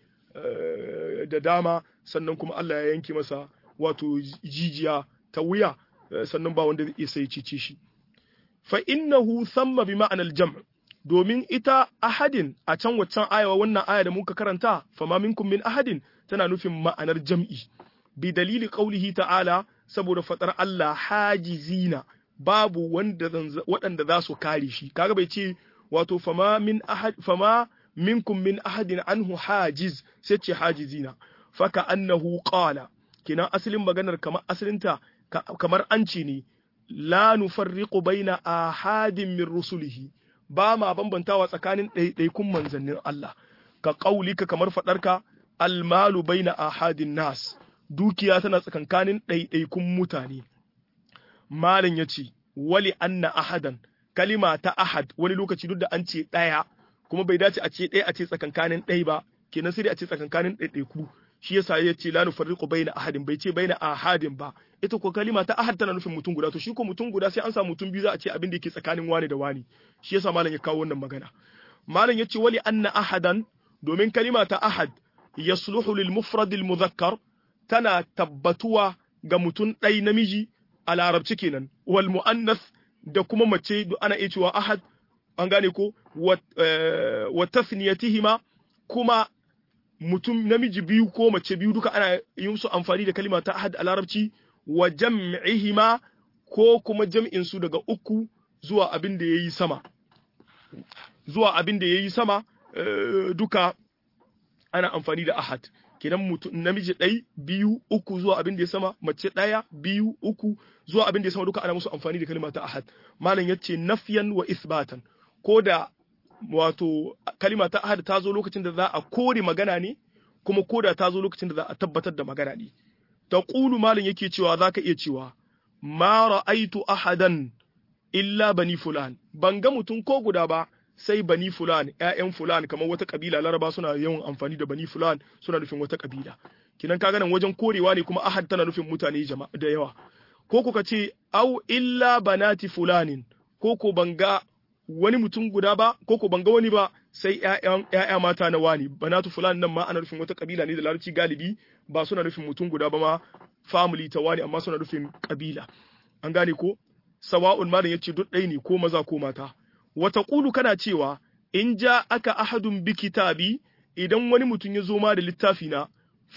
da dama sannan kuma Allah ya yanke masa wato jijiya ta wuya sannan ba wanda zai sai cice shi fa innahu thamma bi ma'anal jam' domin ita ahadin a can waccan aya wannan aya da muka karanta fama minkum min ahadin tana nufin ma'anar jam'i bi dalili qaulihi ta'ala saboda fatar Allah hajizina babu wanda waɗanda za su kare shi kaga bai ce wato fama min ahad fama minkum min ahadin anhu hajiz sai ce hajizina faka annahu qala kina asalin maganar kamar asalinta kamar an ce ne la nufarriqu baina ahadin min rusulihi ba ma bambantawa tsakanin ɗaiɗaikun manzannin Allah ka ƙaulika kamar faɗarka almalu baina ahadin nas dukiya tana tsakankanin ɗaiɗaikun mutane malam ya ce wali anna ahadan kalima ta ahad wani lokaci duk da an ce ɗaya kuma bai dace a ce ɗaya a ce tsakankanin ɗai ba kenan sai dai a ce tsakankanin ɗaiɗaiku shi yasa ya ce la nufarriqu baina ahadin bai ce baina ahadin ba ita ko kalima ta ahad tana nufin mutum guda to shi ko mutum guda sai an samu mutum biyu za a ce abin da yake tsakanin wani da wani shi yasa malam ya kawo wannan magana malam ya ce wali anna ahadan domin kalima ta ahad yasluhu lil mufrad al mudhakkar tana tabbatuwa ga mutum ɗai namiji a larabci kenan wal mu'annas da kuma mace ana iya cewa ahad an gane ko wa tasniyatihima kuma mutum namiji biyu ko mace biyu duka ana yin su amfani da kalima ta ahad a larabci wa jam'ihima ko kuma jam'in su daga uku zuwa abin da yayi sama zuwa abin da yayi sama duka ana amfani da ahad kenan mutum namiji ɗai biyu uku zuwa abin da ya sama mace ɗaya biyu uku zuwa abin da ya sama duka ana musu amfani da kalima ta ahad malam yace nafyan wa isbatan ko da wato kalima ta ahad ta zo lokacin da za a kore magana ne kuma ko da ta zo lokacin da za a tabbatar da magana ne taqulu malam yake cewa zaka iya cewa ma ra'aitu ahadan illa bani fulan ban ga mutum ko guda ba sai bani fulan ƴaƴan fulan kamar wata kabila laraba suna yawan amfani da bani fulan suna nufin wata kabila kinan kaga nan wajen korewa ne kuma ahad tana nufin mutane jama'a da yawa ko kuka ce au illa banati fulanin ko ko banga wani mutum guda ba ko ko banga wani ba sai ƴaƴan ƴaƴa mata na wani banatu fulan nan ma ana nufin wata kabila ne da larabci galibi ba suna nufin mutum guda ba ma family ta wani amma suna nufin kabila an gane ko sawa'un malam yace duk ɗaya ne ko maza ko mata wata ƙulu kana cewa in ja aka ahadun bi kitabi idan wani mutum ya zo ma da littafi na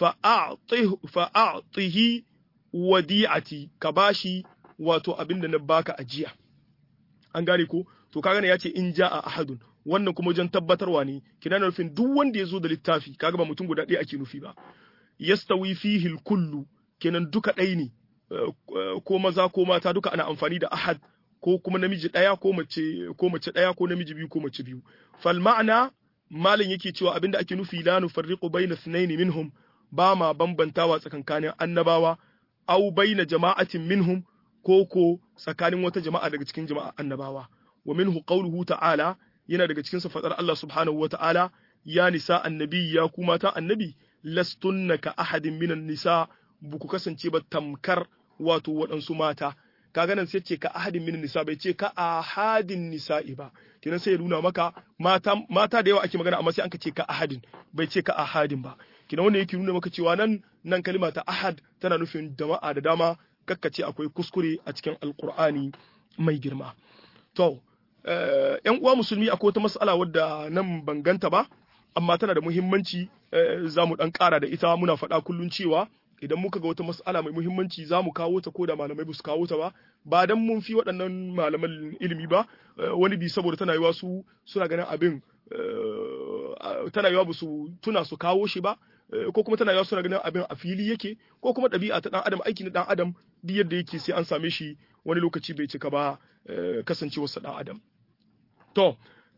fa'a'tihi wadi'ati ka bashi wato abin da na baka ajiya an gane ko to kaga ne yace in ja a ahadun wannan kuma wajen tabbatarwa ne kina nufin duk wanda ya zo da littafi kaga ba mutum guda ɗaya ake nufi ba yastawi fihi kullu kenan duka ɗaya ne ko maza ko mata duka ana amfani da ahad ko kuma namiji ɗaya ko mace ko mace ɗaya ko namiji biyu ko mace biyu fal ma'ana malin yake cewa abinda ake nufi la nufarriqu baina thnaini minhum ba ma bambantawa tsakankanin annabawa au baina jama'atin minhum ko ko tsakanin wata jama'a daga cikin jama'a annabawa wa minhu qawluhu ta'ala yana daga cikin fadar Allah subhanahu wa ta'ala ya nisa annabi ya ku mata annabi lastunna ka ahadin minan nisa buku kasance ba tamkar wato waɗansu mata kaga nan sai ce ka ahadin minan nisa bai ce ka ahadin nisa'i ba kenan sai ya nuna maka mata mata da yawa ake magana amma sai an ka ce ka ahadin bai ce ka ahadin ba kenan wanda yake nuna maka cewa nan nan kalima ta ahad tana nufin jama'a da dama kakkace akwai kuskure a cikin alkur'ani mai girma to yan uwa musulmi akwai wata mas'ala wadda nan ban ganta ba amma tana da muhimmanci za mu dan kara da ita muna faɗa kullun cewa idan muka ga wata mas'ala mai muhimmanci za mu kawo ta ko da malamai ba su kawo ta ba ba dan mun fi waɗannan malaman ilimi ba wani bi saboda tana yiwa su suna ganin abin tana yiwa ba su tuna su kawo shi ba ko kuma tana yiwa suna ganin abin a fili yake ko kuma ɗabi'a ta ɗan adam aiki na ɗan adam duk yadda yake sai an same shi wani lokaci bai cika ba kasancewarsa ɗan adam to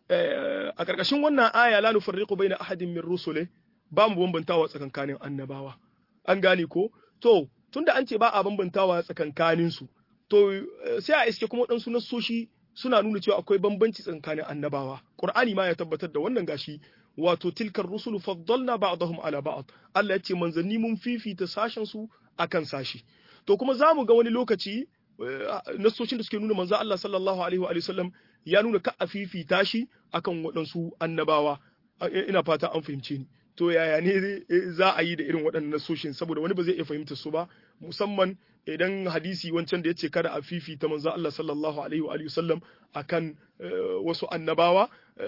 a ƙarƙashin wannan aya la nufarriqu baina ahadin min rusule ba mu bambantawa tsakankanin annabawa an gane ko to tunda an ce ba a bambantawa tsakankanin su to sai a iske kuma waɗansu nassoshi suna nuna cewa akwai bambanci tsakanin annabawa qur'ani ma ya tabbatar da wannan gashi wato tilkar rusulu faddalna ba'dahum ala ba'd Allah ya ce manzanni mun fifita sashen su akan sashi to kuma zamu ga wani lokaci nassoshin da suke nuna manzo Allah sallallahu alaihi wa sallam ya nuna ka a fifita shi akan waɗansu annabawa ina fata an fahimce ni to yaya ne za a yi da irin waɗannan nassoshin saboda wani ba zai iya fahimta su ba musamman idan hadisi wancan da ya ce kada a fifita manzo Allah sallallahu alaihi wa sallam akan wasu annabawa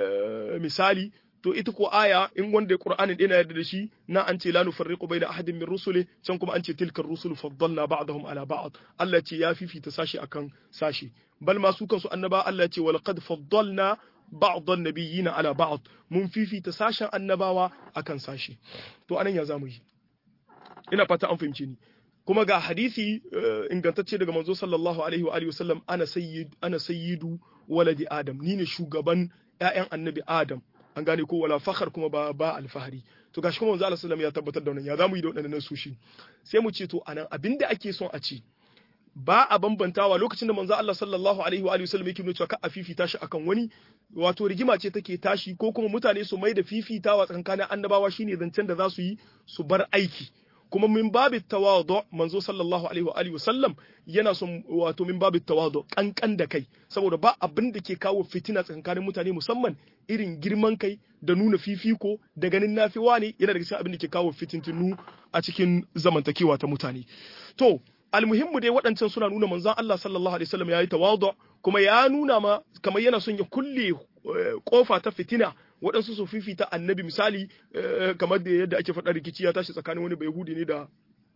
misali to ita ko aya in wanda Qur'anin ɗina yarda da shi na an ce la nufarriqu baina ahadin min rusuli can kuma an ce tilka rusul faddalna ba'dahum ala ba'd Allah ce ya fifita sashi akan sashi bal ma su kansu annaba Allah ce wal qad faddalna ba'd an-nabiyyina ala ba'd mun fifita sashen annabawa akan sashi to anan ya zamu yi ina fata an fahimce ni kuma ga hadisi ingantacce daga manzo sallallahu alaihi wa alihi wasallam ana sayyid ana sayyidu waladi adam ni ne shugaban ƴaƴan annabi adam an gane ko wala fakhar kuma ba ba alfahari to gashi kuma manzo Allah sallallahu ya tabbatar da wannan ya zamu yi da waɗannan sushi sai mu ce to anan abinda ake son a ci ba a bambantawa lokacin da manzo Allah sallallahu alaihi wa alihi wasallam yake nuna cewa ka a fifita shi akan wani wato rigima ce take tashi ko kuma mutane su mai da fifitawa tsakanin annabawa shine zancen da za su yi su bar aiki kuma min babu tawadu manzo sallallahu alaihi wa alihi wasallam yana son wato min babu tawadu kankan da kai saboda ba abin da ke kawo fitina tsakanin mutane musamman irin girman kai da nuna fifiko da ganin nafiwa ne yana daga cikin abin da ke kawo fitintunu a cikin zamantakewa ta mutane to almuhimmu dai waɗancan suna nuna manzon Allah sallallahu alaihi wasallam yayi tawadu kuma ya nuna ma kamar yana son ya kulle kofa ta fitina waɗansu su fifita annabi misali kamar da yadda ake faɗa rikici ya tashi tsakanin wani bai ne da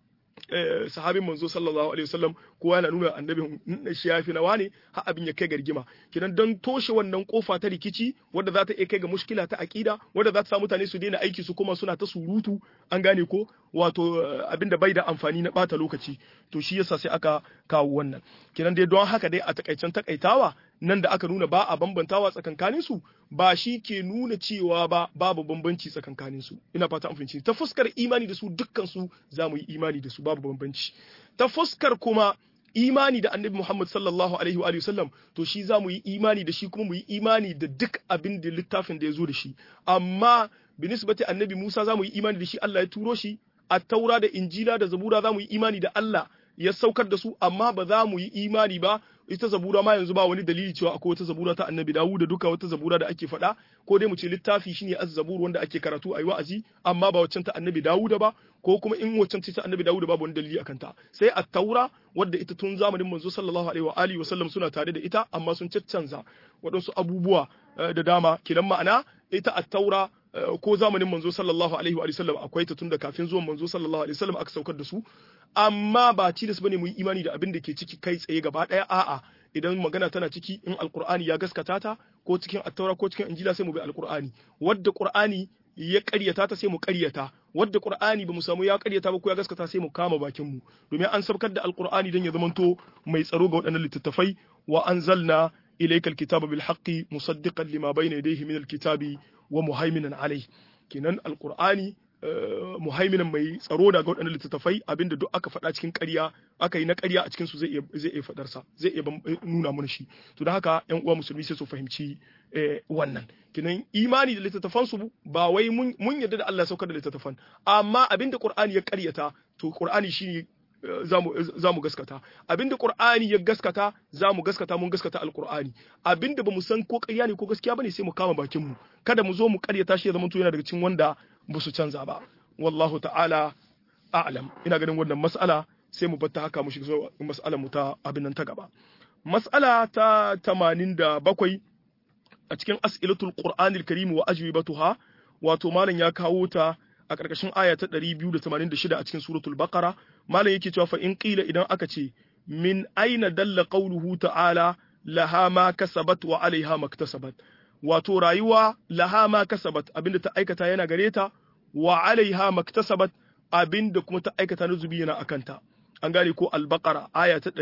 sahabin manzo sallallahu alaihi wasallam kowa yana nuna annabin shi ya fi nawa ne har abin ya kai ga rigima kidan don toshe wannan kofa ta rikici wadda za ta iya kai ga mushkila ta aqida wadda za ta sa mutane su daina aiki su kuma suna ta surutu an gane ko wato abinda bai da amfani na bata lokaci to shi yasa sai aka kawo wannan kidan dai don haka dai a takaicen takaitawa nan da aka nuna ba a bambantawa tsakankanin su ba shi ke nuna cewa ba babu bambanci tsakankanin su ina fata an fahimci ta fuskar imani da su dukkan su za mu yi imani da su babu bambanci ta fuskar kuma imani da annabi Muhammad sallallahu alaihi wa sallam to shi za mu yi imani da shi kuma mu yi imani da duk abin da littafin da ya zo da shi amma binisbati annabi Musa za mu yi imani da shi Allah ya turo shi a taura da injila da zabura za mu yi imani da Allah ya saukar da su amma ba za mu yi imani ba ita zabura ma yanzu ba wani dalili cewa akwai wata zabura ta annabi dawu da duka wata zabura da ake faɗa ko dai mu ce littafi shine az-zabur wanda ake karatu ayi wa'azi amma ba waccan ta annabi dawuda ba ko kuma in waccan ta annabi dawuda babu wani dalili akan ta sai at-taura wadda ita tun zamanin manzo sallallahu alaihi wa alihi wa sallam suna tare da ita amma sun caccanza waɗansu abubuwa da dama kidan ma'ana ita at-taura ko zamanin manzo sallallahu alaihi wa sallam akwai ta tun da kafin zuwan manzo sallallahu alaihi wa sallam aka saukar da su amma ba tilas bane mu yi imani da abin da ke ciki kai tsaye gaba daya a'a idan magana tana ciki in alqur'ani ya gaskata ta ko cikin attaura ko cikin injila sai mu bi alqur'ani wadda qur'ani ya ƙaryata ta sai mu ƙaryata wadda qur'ani ba mu samu ya ƙaryata ba ko ya gaskata sai mu kama bakin mu domin an sabkar da alqur'ani dan ya zamanto mai tsaro ga waɗannan littattafai wa anzalna ilaykal kitaba bil haqqi musaddiqan lima bayna yadayhi min alkitabi wa muhaiminan alayhi kenan alqur'ani muhaiminan mai tsaro da ga waɗannan littattafai abinda duk aka faɗa cikin ƙarya aka yi na ƙarya a cikin su zai iya zai iya faɗar sa zai iya nuna mana shi to da haka ƴan uwa musulmi sai su fahimci wannan kinan imani da littattafan su ba wai mun yarda da Allah ya saukar da littattafan amma abinda Qur'ani ya ƙaryata to Qur'ani shine za mu gaskata abinda Qur'ani ya gaskata za mu gaskata mun gaskata alqur'ani abinda bamu san ko ƙarya ne ko gaskiya bane sai mu kama bakin mu kada mu zo mu ƙaryata shi ya zama to yana daga cikin wanda ba su canza ba wallahu ta'ala a'lam ina ganin wannan mas'ala sai mu batta haka mu shiga mas'alar mu ta abin nan ta gaba mas'ala ta 87 a cikin as'ilatul qur'anil karim wa ajwibatuha wato malam ya kawo ta a ƙarƙashin aya ta 286 a cikin suratul baqara malam yake cewa fa in qila idan aka ce min aina dalla qawluhu ta'ala laha ma kasabat wa alaiha maktasabat wato rayuwa laha ma kasabat abinda ta aikata yana gare ta wa alaiha maktasabat abinda kuma ta aikata na zubi yana akanta an gane ko al-baqara aya ta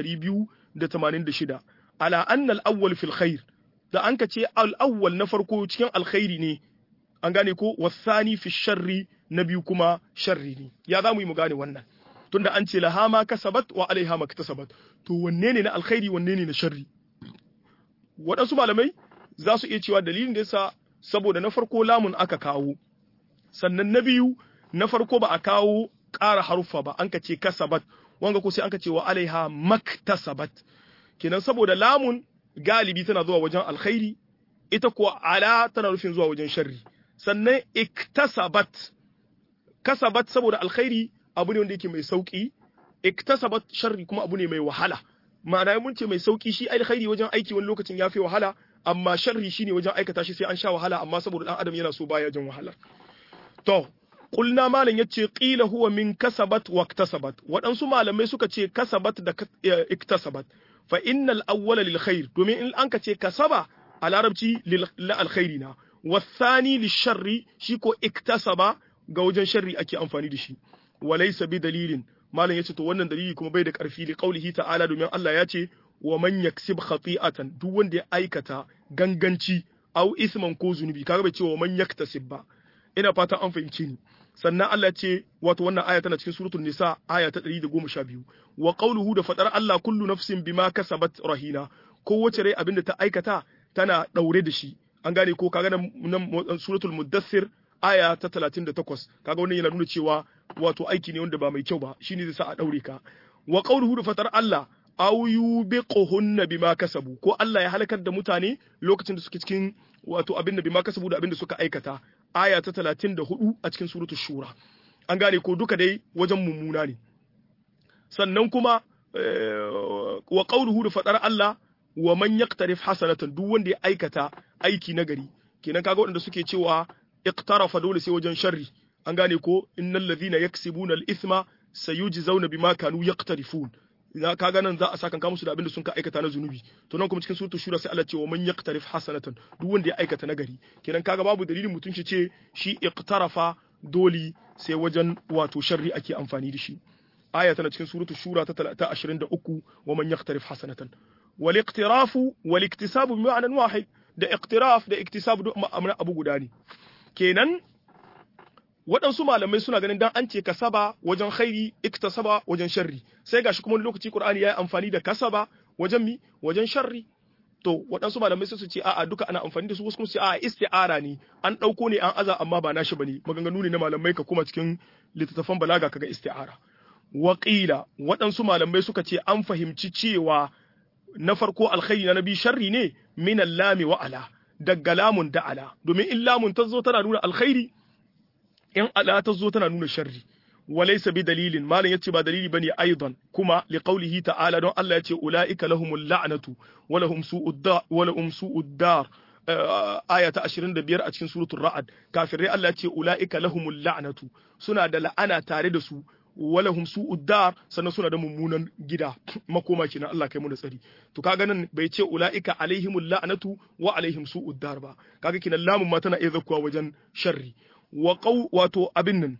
286 ala anna al-awwal fil khair da an ka ce al-awwal na farko cikin alkhairi ne an gane ko wasani fi sharri na biyu kuma sharri ne ya za mu yi mu gane wannan tunda an ce laha ma kasabat wa alaiha maktasabat to wanne ne na alkhairi wanne ne na sharri waɗansu malamai za su iya cewa dalilin da yasa saboda na farko lamun aka kawo sannan na biyu na farko ba a kawo ƙara haruffa ba an ka ce kasabat wanga ko sai an ka ce wa alaiha maktasabat kenan saboda lamun galibi tana zuwa wajen alkhairi ita kuwa ala tana nufin zuwa wajen sharri sannan iktasabat kasabat saboda alkhairi abu ne wanda yake mai sauki iktasabat sharri kuma abu ne mai wahala ma'ana mun ce mai sauki shi alkhairi wajen aiki wani lokacin ya fi wahala amma sharri shine wajen aikata shi sai an sha wahala amma saboda dan adam yana so baya jin wahala to qulna malam yace qila huwa min kasabat wa iktasabat waɗansu malamai suka ce kasabat da iktasabat fa innal awwala lil khair domin in an ka ce kasaba a larabci lil alkhairi na wasani lil sharri shi ko iktasaba ga wajen sharri ake amfani da shi walaysa bi dalilin malam yace to wannan dalili kuma bai da karfi li qaulihi ta'ala domin Allah ya ce wa man yaksib khati'atan duk wanda ya aikata ganganci au isman ko zunubi kaga bai ce wa man yaktasib ba ina fatan an fahimci ni sannan Allah ce wato wannan aya tana cikin suratul nisa aya ta 112 wa qawluhu da fadar Allah kullu nafsin bima kasabat rahina kowace rai abinda ta aikata tana daure da shi an gane ko kaga nan suratul muddathir aya ta 38 kaga wannan yana nuna cewa wato aiki ne wanda ba mai kyau ba shine zai sa a daure ka wa qawluhu da fadar Allah aw yubiquhunna bima kasabu ko Allah ya halakar da mutane lokacin da suke cikin wato abinda bima kasabu da abinda suka aikata aya ta 34 a cikin suratu shura an gane ko duka dai wajen mummuna ne sannan kuma wa qawluhu da fadar Allah wa man yaqtarif hasanatan duk wanda ya aikata aiki nagari kenan kaga waɗanda suke cewa iqtarafa dole sai wajen sharri an gane ko innal ladhina yaksibuna al-ithma sayujzauna bima kanu yaqtarifun na kaga nan za a saka ka musu da abinda sun ka aikata na zunubi to nan kuma cikin suratul shura sai Allah ce wa man yaqtarif hasanatan duk wanda ya aikata nagari kenan kaga babu dalilin mutum shi ce shi iqtarafa doli sai wajen wato sharri ake amfani da shi aya tana cikin suratul shura ta 23 wa man yaqtarif hasanatan wal iqtirafu wal iktisabu bi ma'anan wahid da iqtiraf da iktisab duk ma'amana abu guda ne kenan waɗansu malamai suna ganin dan an ce kasaba wajen khairi iktasaba wajen sharri sai gashi kuma wani lokaci Qur'ani ya yi amfani da kasaba wajen mi wajen sharri to waɗansu malamai sai su ce a'a duka ana amfani da su wasu kuma su ce a'a isti'ara ne an ɗauko ne an aza amma ba nashi bane maganganu ne na malamai ka kuma cikin littattafan balaga kaga isti'ara waƙila waɗansu malamai suka ce an fahimci cewa na farko alkhairi na nabi sharri ne min lami wa ala daga lamun da ala domin in lamun ta zo tana nuna alkhairi in ala ta zo tana nuna sharri walaysa bi dalilin malam yace ba dalili bane aidan kuma li qawlihi ta'ala don Allah yace ulaika lahumul la'natu wa lahum su'ud dar wa lahum su'ud dar aya ta 25 a cikin suratul ra'd kafirai Allah yace ulaika lahumul la'natu suna da la'ana tare da su walahum su'ud dar sannan suna da mummunan gida makoma kenan Allah kai mu da tsari to kaga nan bai ce ulaika alaihimul la'natu wa alaihim su'ud dar ba kaga kinan lamun ma tana iya zakkuwa wajen sharri wa qaw wato abin nan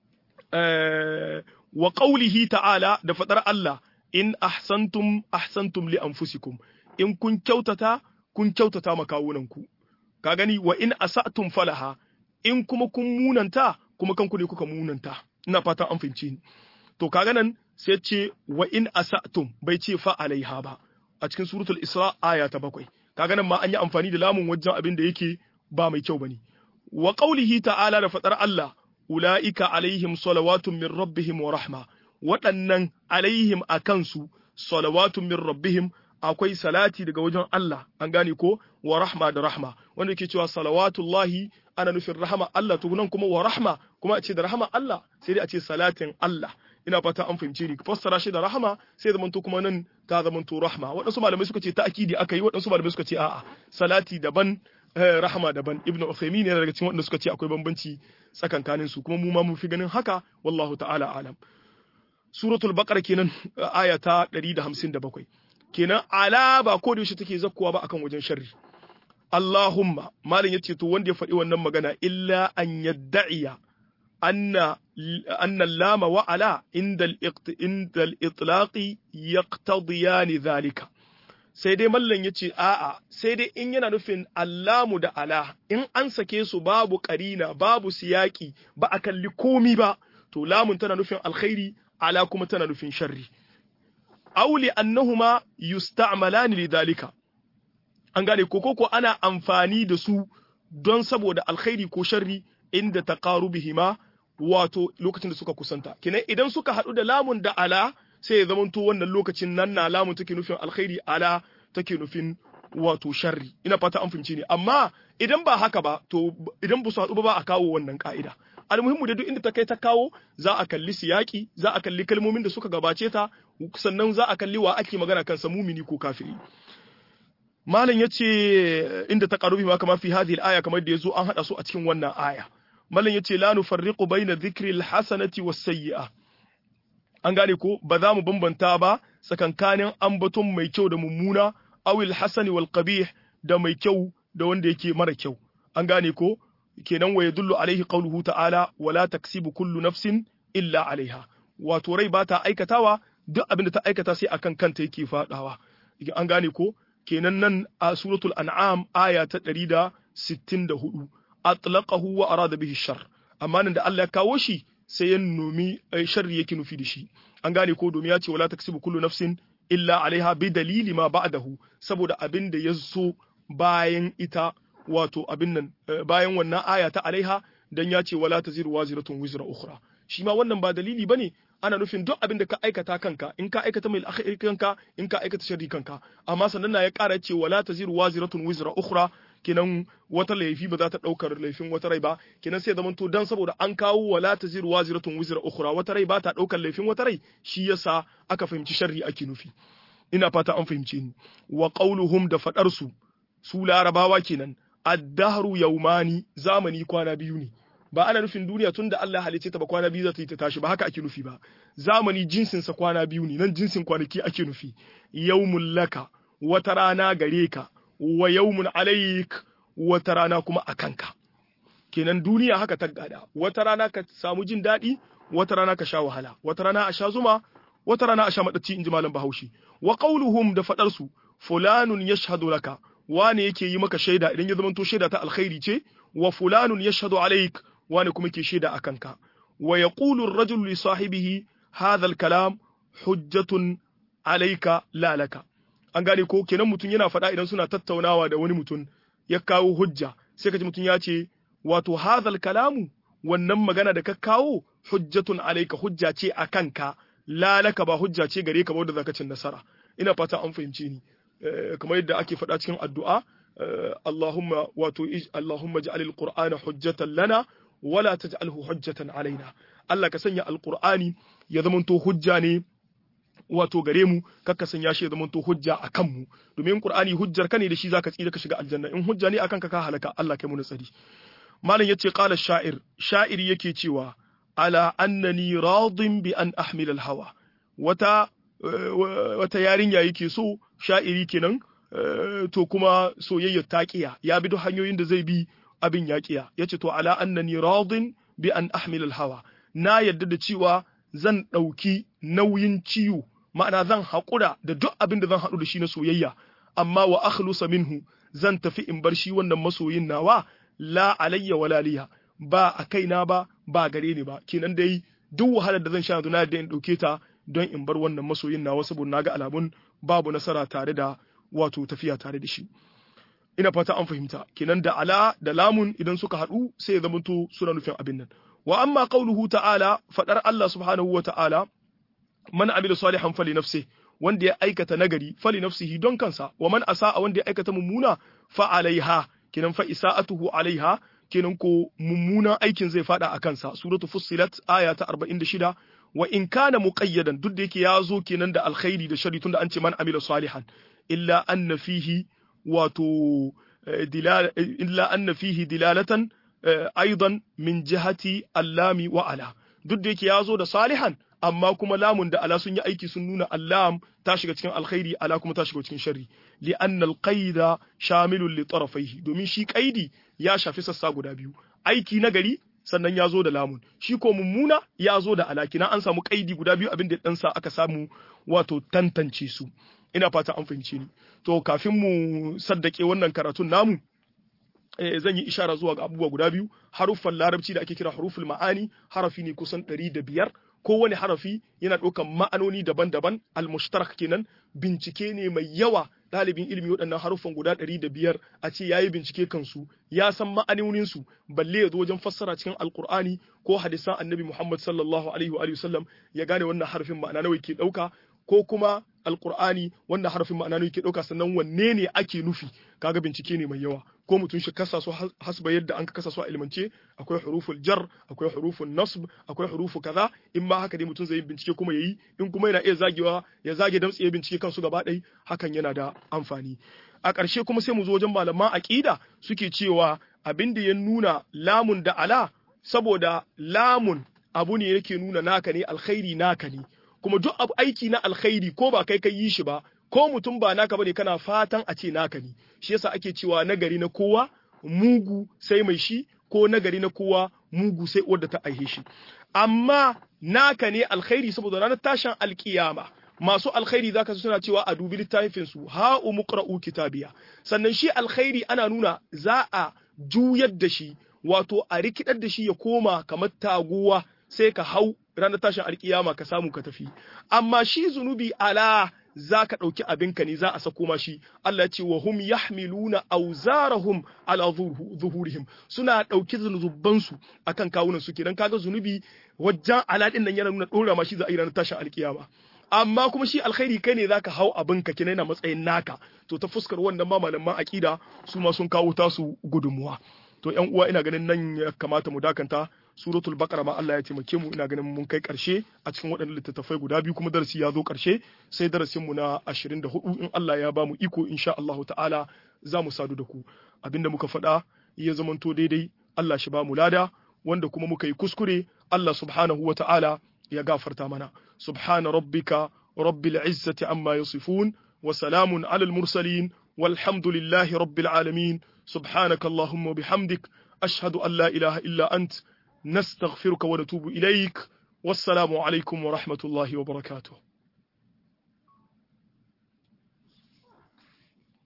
wa qawlihi ta'ala da fadar Allah in ahsantum ahsantum li anfusikum in kun kyautata kun kyautata makawunanku ka gani wa in asatum falaha in kuma kun munanta kuma kanku ne kuka munanta ina fata an fahimci ni to kaga nan sai ce wa in asatum bai ce fa alaiha ba a cikin suratul isra aya ta bakwai kaga nan ma an yi amfani da lamun wajen abin da yake ba mai kyau bane wa qaulihi ta'ala da fadar Allah ulaika alaihim salawatun min rabbihim wa rahma waɗannan alaihim akan su salawatun min rabbihim akwai salati daga wajen Allah an gane ko wa rahma da rahma wanda yake cewa salawatullahi ana nufin rahama Allah to nan kuma wa rahma kuma a ce da rahama Allah sai dai a ce salatin Allah ina fata an fahimce ni fassara shi da rahama sai zaman to kuma nan ta zaman to rahma waɗansu malamai suka ce ta'kidi aka yi waɗansu malamai suka ce a'a salati daban rahama daban ibnu Uthaymeen yana daga cikin waɗanda suka ce akwai bambanci tsakankanin su kuma mu ma mun fi ganin haka wallahu ta'ala alam suratul baqara kenan aya ta 157 kenan ala ba ko da yaushe take zakkuwa ba akan wajen sharri Allahumma malin yace to wanda ya faɗi wannan magana illa an yadda'iya anna anna lama wa ala inda inda al-itlaqi yaqtadiyani dhalika sai dai mallan yace a'a sai dai in yana nufin allamu da ala in an sake su babu karina babu siyaki ba a kalli komi ba to lamun tana nufin alkhairi ala kuma tana nufin sharri auli annahuma yusta'malani lidhalika an gane ko ko ana amfani da su don saboda alkhairi ko sharri inda taqarubihima wato lokacin da suka kusanta kinan idan suka hadu da lamun da ala sai ya zamanto wannan lokacin nan na lamun take nufin alkhairi ala take nufin wato sharri ina fata an fahimci ne amma idan ba haka ba to idan ba su haɗu ba ba a kawo wannan ka'ida almuhimmu da duk inda ta kai ta kawo za a kalli siyaki za a kalli kalmomin da suka gabace ta sannan za a kalli wa ake magana kansa mumini ko kafiri malam yace inda ta karubi ma kama fi hadhihi al-aya kamar da yazo an hada su a cikin wannan aya malam yace la nufarriqu baina dhikri al-hasanati was-sayyi'a an gane ko ba za mu bambanta ba tsakankanin ambaton mai kyau da mummuna awil hasani wal qabih da mai kyau da wanda yake mara kyau an gane ko kenan wa yadullu alaihi qawluhu ta'ala wala taksibu kullu nafsin illa alaiha wato rai ba ta aikatawa duk abin da ta aikata sai akan kanta yake fadawa an gane ko kenan nan a suratul an'am aya ta 164 atlaqahu wa arada bihi shar amma nan da Allah ya kawo shi sai ya nomi sharri yake nufi da shi an gane ko domin ya ce wala taksibu kullu nafsin illa alaiha bi dalili ma ba'dahu saboda abin da ya so bayan ita wato abin nan bayan wannan aya ta alaiha dan ya ce wala taziru waziratun wizra ukhra shi ma wannan ba dalili bane ana nufin duk abin da ka aikata kanka in ka aikata mai alkhairi kanka in ka aikata sharri kanka amma sannan na ya ƙara ce wala taziru waziratun wizra ukhra kenan wata laifi ba za ta ɗaukar laifin wata rai ba kenan sai zamanto dan saboda an kawo wala taziru waziratun wizra ukhra wata rai ba ta ɗaukar laifin wata rai shi yasa aka fahimci sharri ake nufi ina fata an fahimce ni wa qauluhum da fadar su su larabawa kenan ad-dahru yawmani zamani kwana biyu ne ba ana nufin duniya tunda Allah halice ta ba kwana biyu za ta yi ta tashi ba haka ake nufi ba zamani jinsin sa kwana biyu ne nan jinsin kwanaki ake nufi yawmul laka wata rana gare ka wa yawmun alaik wata rana kuma a kanka kenan duniya haka ta gada wata rana ka samu jin daɗi wata rana ka sha wahala wata rana a sha zuma wata rana a sha madaci inji malam bahaushe wa qauluhum da fadar su fulanun yashhadu laka wane yake yi maka shaida idan ya zama to shaida ta alkhairi ce wa fulanun yashhadu alaik wani kuma ke shaida akan ka wa yaqulu ar-rajulu li sahibihi hadha al-kalam hujjatun alayka la laka an gane ko kenan mutum yana faɗa idan suna tattaunawa da wani mutum ya kawo hujja sai ka ji mutum ya ce wato hadha al-kalamu wannan magana da ka kawo hujjatun alayka hujja ce akan ka la laka ba hujja ce gare ka ba wanda zaka cin nasara ina fata an fahimce ni kamar yadda ake faɗa cikin addu'a Allahumma wato Allahumma ja'al al-Qur'ana hujjatan lana wala taj'alhu hujjatan alaina Allah ka sanya al-Qur'ani ya zamanto hujja ne wato gare mu kakka sanya shi ya zamanto hujja akan mu domin Qur'ani hujjar ka ne da shi zaka tsira ka shiga aljanna in hujja ne akan ka ka halaka Allah kai mu nasari malam yace qala sha'ir sha'iri yake cewa ala annani radin bi an ahmil al-hawa wata wata yarinya yake so sha'iri kenan to kuma soyayyar taqiya ya bi duk hanyoyin da zai bi abin yaqiya yace to ala annani radin bi an ahmil al hawa na yadda da cewa zan dauki nauyin ciwo ma'ana zan haƙura da duk abin da zan haɗu da shi na soyayya amma wa akhlusa minhu zan tafi in bar shi wannan masoyin nawa la alayya wala liya ba a kaina ba ba gare ni ba kenan dai duk wahalar da zan sha yanzu na yadda in dauke ta don in bar wannan masoyin nawa saboda naga alamun babu nasara tare da wato tafiya tare da shi ina fata an fahimta kenan da ala da lamun idan suka haɗu sai ya zamanto suna nufin abin nan wa amma qauluhu ta'ala fadar Allah subhanahu wa ta'ala man amila salihan fali nafsi wanda ya aikata nagari fali nafsihi don kansa wa man asa'a wanda ya aikata mummuna fa alaiha kenan fa isa'atuhu alaiha kenan ko mummunan aikin zai fada a kansa suratu fussilat aya ta 46 wa in kana muqayyadan duk da yake ya zo kenan da alkhairi da shari tunda an ce man amila salihan illa anna fihi wato dilala illa anna fihi dilalatan aidan min jihati allami wa ala duk da yake ya zo da salihan amma kuma lamun da ala sun yi aiki sun nuna allam ta shiga cikin alkhairi ala kuma ta shiga cikin sharri li anna alqaida shamilun li tarafaihi domin shi qaidi ya shafi sassa guda biyu aiki na gari sannan ya zo da lamun shi ko mummuna ya zo da alakina an samu kaidi guda biyu abin da dan sa aka samu wato tantance su ina fata an fahimce ni to kafin mu saddake wannan karatun namu eh, zan yi ishara zuwa ga abubuwa guda biyu haruffan larabci da ake kira huruful ma'ani harafi ne kusan ɗari da biyar kowane harafi yana ɗaukan ma'anoni daban-daban al-mushtarak kenan bincike ne mai yawa ɗalibin ilimi waɗannan haruffan guda ɗari da biyar a ce ya yi bincike kansu ya san ma'anoninsu balle ya zo wajen fassara cikin alkur'ani ko hadisan annabi muhammad sallallahu alaihi wa sallam ya gane wannan harafin ma'ana nawa ke ɗauka ko kuma alkur'ani wannan harafin ma'ana nawa ke ɗauka sannan wanne ne ake nufi kaga bincike ne mai yawa ko mutum shi kasa su hasba yadda an kasa su a ilmance akwai huruful jar akwai huruful nasb akwai hurufu kaza in ma haka dai mutum zai yi bincike kuma yayi in kuma yana iya zagewa ya zage damtse ya bincike kansu gaba ɗaya hakan yana da amfani a ƙarshe kuma sai mu zo wajen malaman aqida suke cewa abin da ya nuna lamun da ala saboda lamun abu ne yake nuna naka ne alkhairi naka ne kuma duk abu aiki na alkhairi ko ba kai kai yi shi ba ko mutum ba naka bane kana fatan a ce naka ne shi yasa ake cewa nagari na kowa mugu sai mai shi ko nagari na kowa mugu sai wadda ta aihe shi amma naka ne alkhairi saboda ranar tashin alkiyama masu alkhairi zaka suna cewa a dubi littafin su ha umqra'u kitabiya sannan shi alkhairi ana nuna za a juyar da shi wato a rikidar da shi ya koma kamar taguwa sai ka hau ranar tashin alkiyama ka samu ka tafi amma shi zunubi ala za ka ɗauki abinka ne za a sako ma shi Allah ya ce wa hum yahmiluna auzarahum ala zuhurihim suna ɗauki zunubansu akan kawunan su kenan kaga zunubi wajen aladin nan yana nuna ɗora ma shi za a yi ranar tashin alkiyama amma kuma shi alkhairi kai ne zaka hau abinka kenan yana matsayin naka to ta fuskar wannan ma malaman aqida su ma sun kawo tasu gudunmuwa to ƴan uwa ina ganin nan ya kamata mu dakanta suratul baqara ma Allah ya taimake mu ina ganin mun kai karshe a cikin waɗannan littattafai guda biyu kuma darasi ya zo karshe sai darasin mu na 24 in Allah ya ba mu iko insha Allah ta'ala za mu sadu da ku abinda muka faɗa ya zamanto daidai Allah shi ba mu lada wanda kuma muka yi kuskure Allah subhanahu wa ta'ala ya gafarta mana subhana rabbika rabbil izzati amma yasifun wa salamun alal mursalin walhamdulillahi rabbil alamin سبحانك اللهم وبحمدك أشهد أن لا إله إلا أنت نستغفرك ونتوب إليك والسلام عليكم ورحمة الله وبركاته